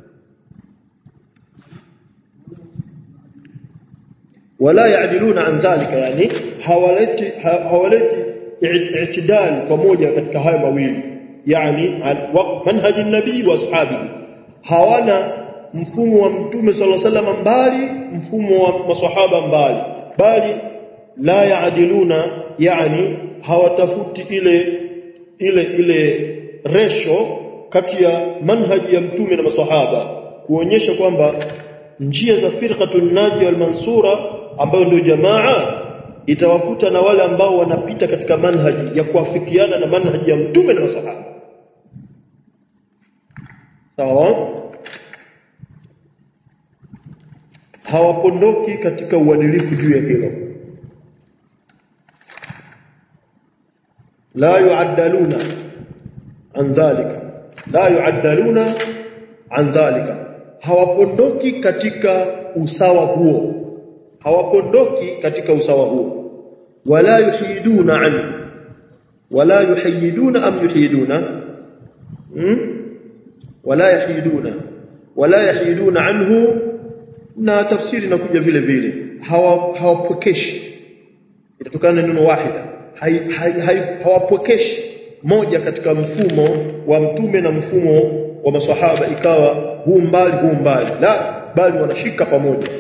A: wala yaadiluna an dhalika yani hawaleti hawaleti i'tidal pamoja katika haya mawili yani manhaji nabii wa ashabihi hawana mfumo wa mtume sallallahu alaihi wasallam mbali mfumo wa maswahaba mbali bali la yaadiluna yani hawatafuti ile ile ile resho kati ya manhaji ya mtume na maswahaba kuonyesha kwamba njia za firqatun naji wal mansura ambayo ndio jamaa itawakuta na wale ambao wanapita katika manhaji ya kuafikiana na manhaji ya mtume na maswahaba sawa hawapondoki katika uadilifu juu ya hilo la yuaddaluna an dhalika la yuaddaluna an dhalika hawapondoki katika usawa huo hawapondoki katika usawa huo wala yuhiduna anhu wala yuhiduna am yuhiduna hmm? wala yahiduna wala yahiduna anhu na tafsiri inakuja vile vile hawapokeshi itatokana na neno wahida hawapokeshi moja katika mfumo wa mtume na mfumo wa maswahaba ikawa huu mbali huu mbali la bali wanashika pamoja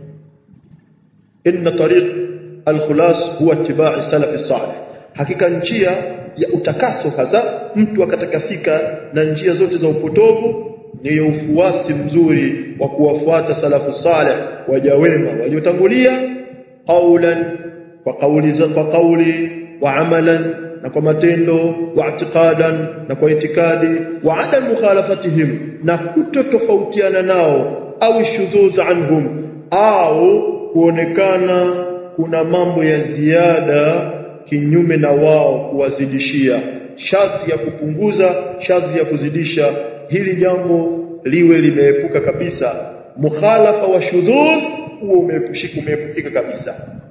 A: inna tariq al-khulas huwa ittiba' salaf salih hakika njia ya utakaso hasa mtu akatakasika na njia zote za upotovu ni ufuasi mzuri wa kuwafuata salafu salih waja wema waliotangulia qaulan kwa kauli za kwa kauli wa amalan na kwa matendo wa i'tiqadan na kwa itikadi wa adam mukhalafatihim na kutotofautiana nao au shudhudh anhum au kuonekana kuna mambo ya ziada kinyume na wao kuwazidishia sharti ya kupunguza sharti ya kuzidisha hili jambo liwe limeepuka kabisa mukhalafa wa shudhudh huo umeepushika umeepukika kabisa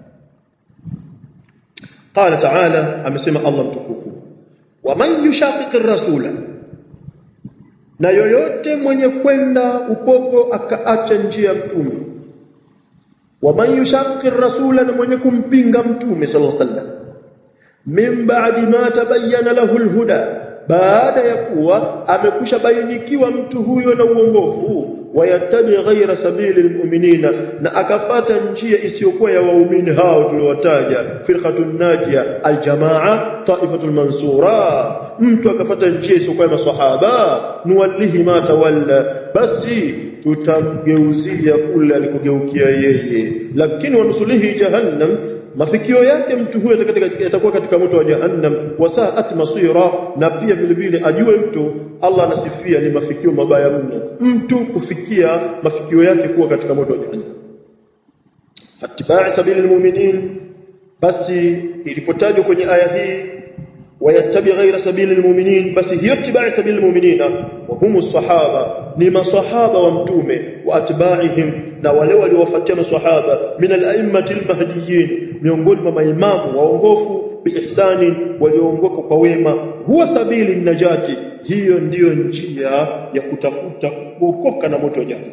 A: قال تعالى amesema Allah mtukufu waman yushaqiqir rasula na yoyote mwenye kwenda upogo akaacha njia mtume waman yushaqiqir rasula na mwenye kumpinga mtume sallallahu alaihi wasallam min ba'di ma tabayyana lahu alhuda baada ya kuwa amekusha bainikiwa mtu huyo na uongofu wayattabi ghaira sabili almu'minina na akafata njia isiyokuwa ya waumini hao tuliowataja firqatun najia aljamaa taifatul mansura mtu akafata njia isiyokuwa ya maswahaba nuwallihi ma tawalla basi tutamgeuzia kule alikogeukia yeye lakini wanusulihi jahannam mafikio yake mtu huyo atakuwa katika moto wa jahannam wasaat masira na pia vile vile ajue mtu Allah anasifia ni mafikio mabaya mno mtu kufikia mafikio yake kuwa katika moto wa jahannam fatibai sabili almu'minin basi ilipotajwa kwenye aya hii wayattabi ghaira sabili almu'minin basi hiyo tibai sabili almu'minina wa humu sahaba ni masahaba wa mtume wa atba'ihim na wale waliowafuatia maswahaba min al-a'immati al-mahdiyyin miongoni mwa maimamu waongofu biihsani walioongoka kwa wema huwa sabili najati hiyo ndiyo njia ya kutafuta kuokoka na moto jahannam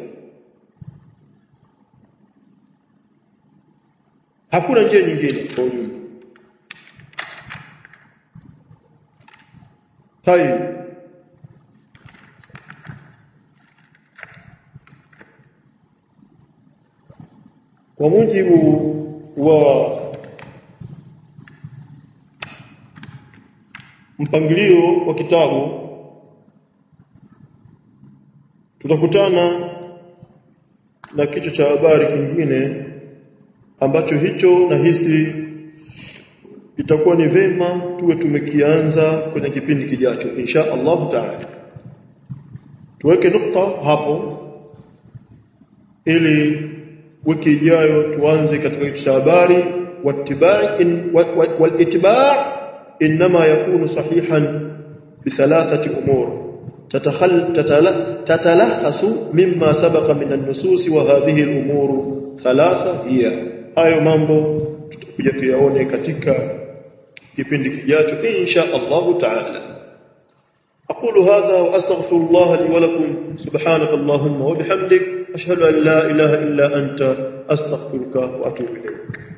A: hakuna njia nyingine kwa ujumla tayeb kwa mujibu wa mpangilio wa kitabu tutakutana na kichwa cha habari kingine ambacho hicho nahisi itakuwa ni vema tuwe tumekianza kwenye kipindi kijacho insha Allah taala tuweke nukta hapo ili wiki ijayo tuanze katika kichwa cha habari wattibai walittiba' inma yakunu sahihan bithalathati umur تتلخص مما سبق من النصوص وهذه الامور ثلاثه هي hayo mambo tutakuja tuyaone katika kipindi kijacho insha Allah taala أقول هذا وأستغفر الله لي ولكم سبحانك اللهم وبحمدك أشهد أن لا إله إلا أنت أستغفرك وأتوب إليك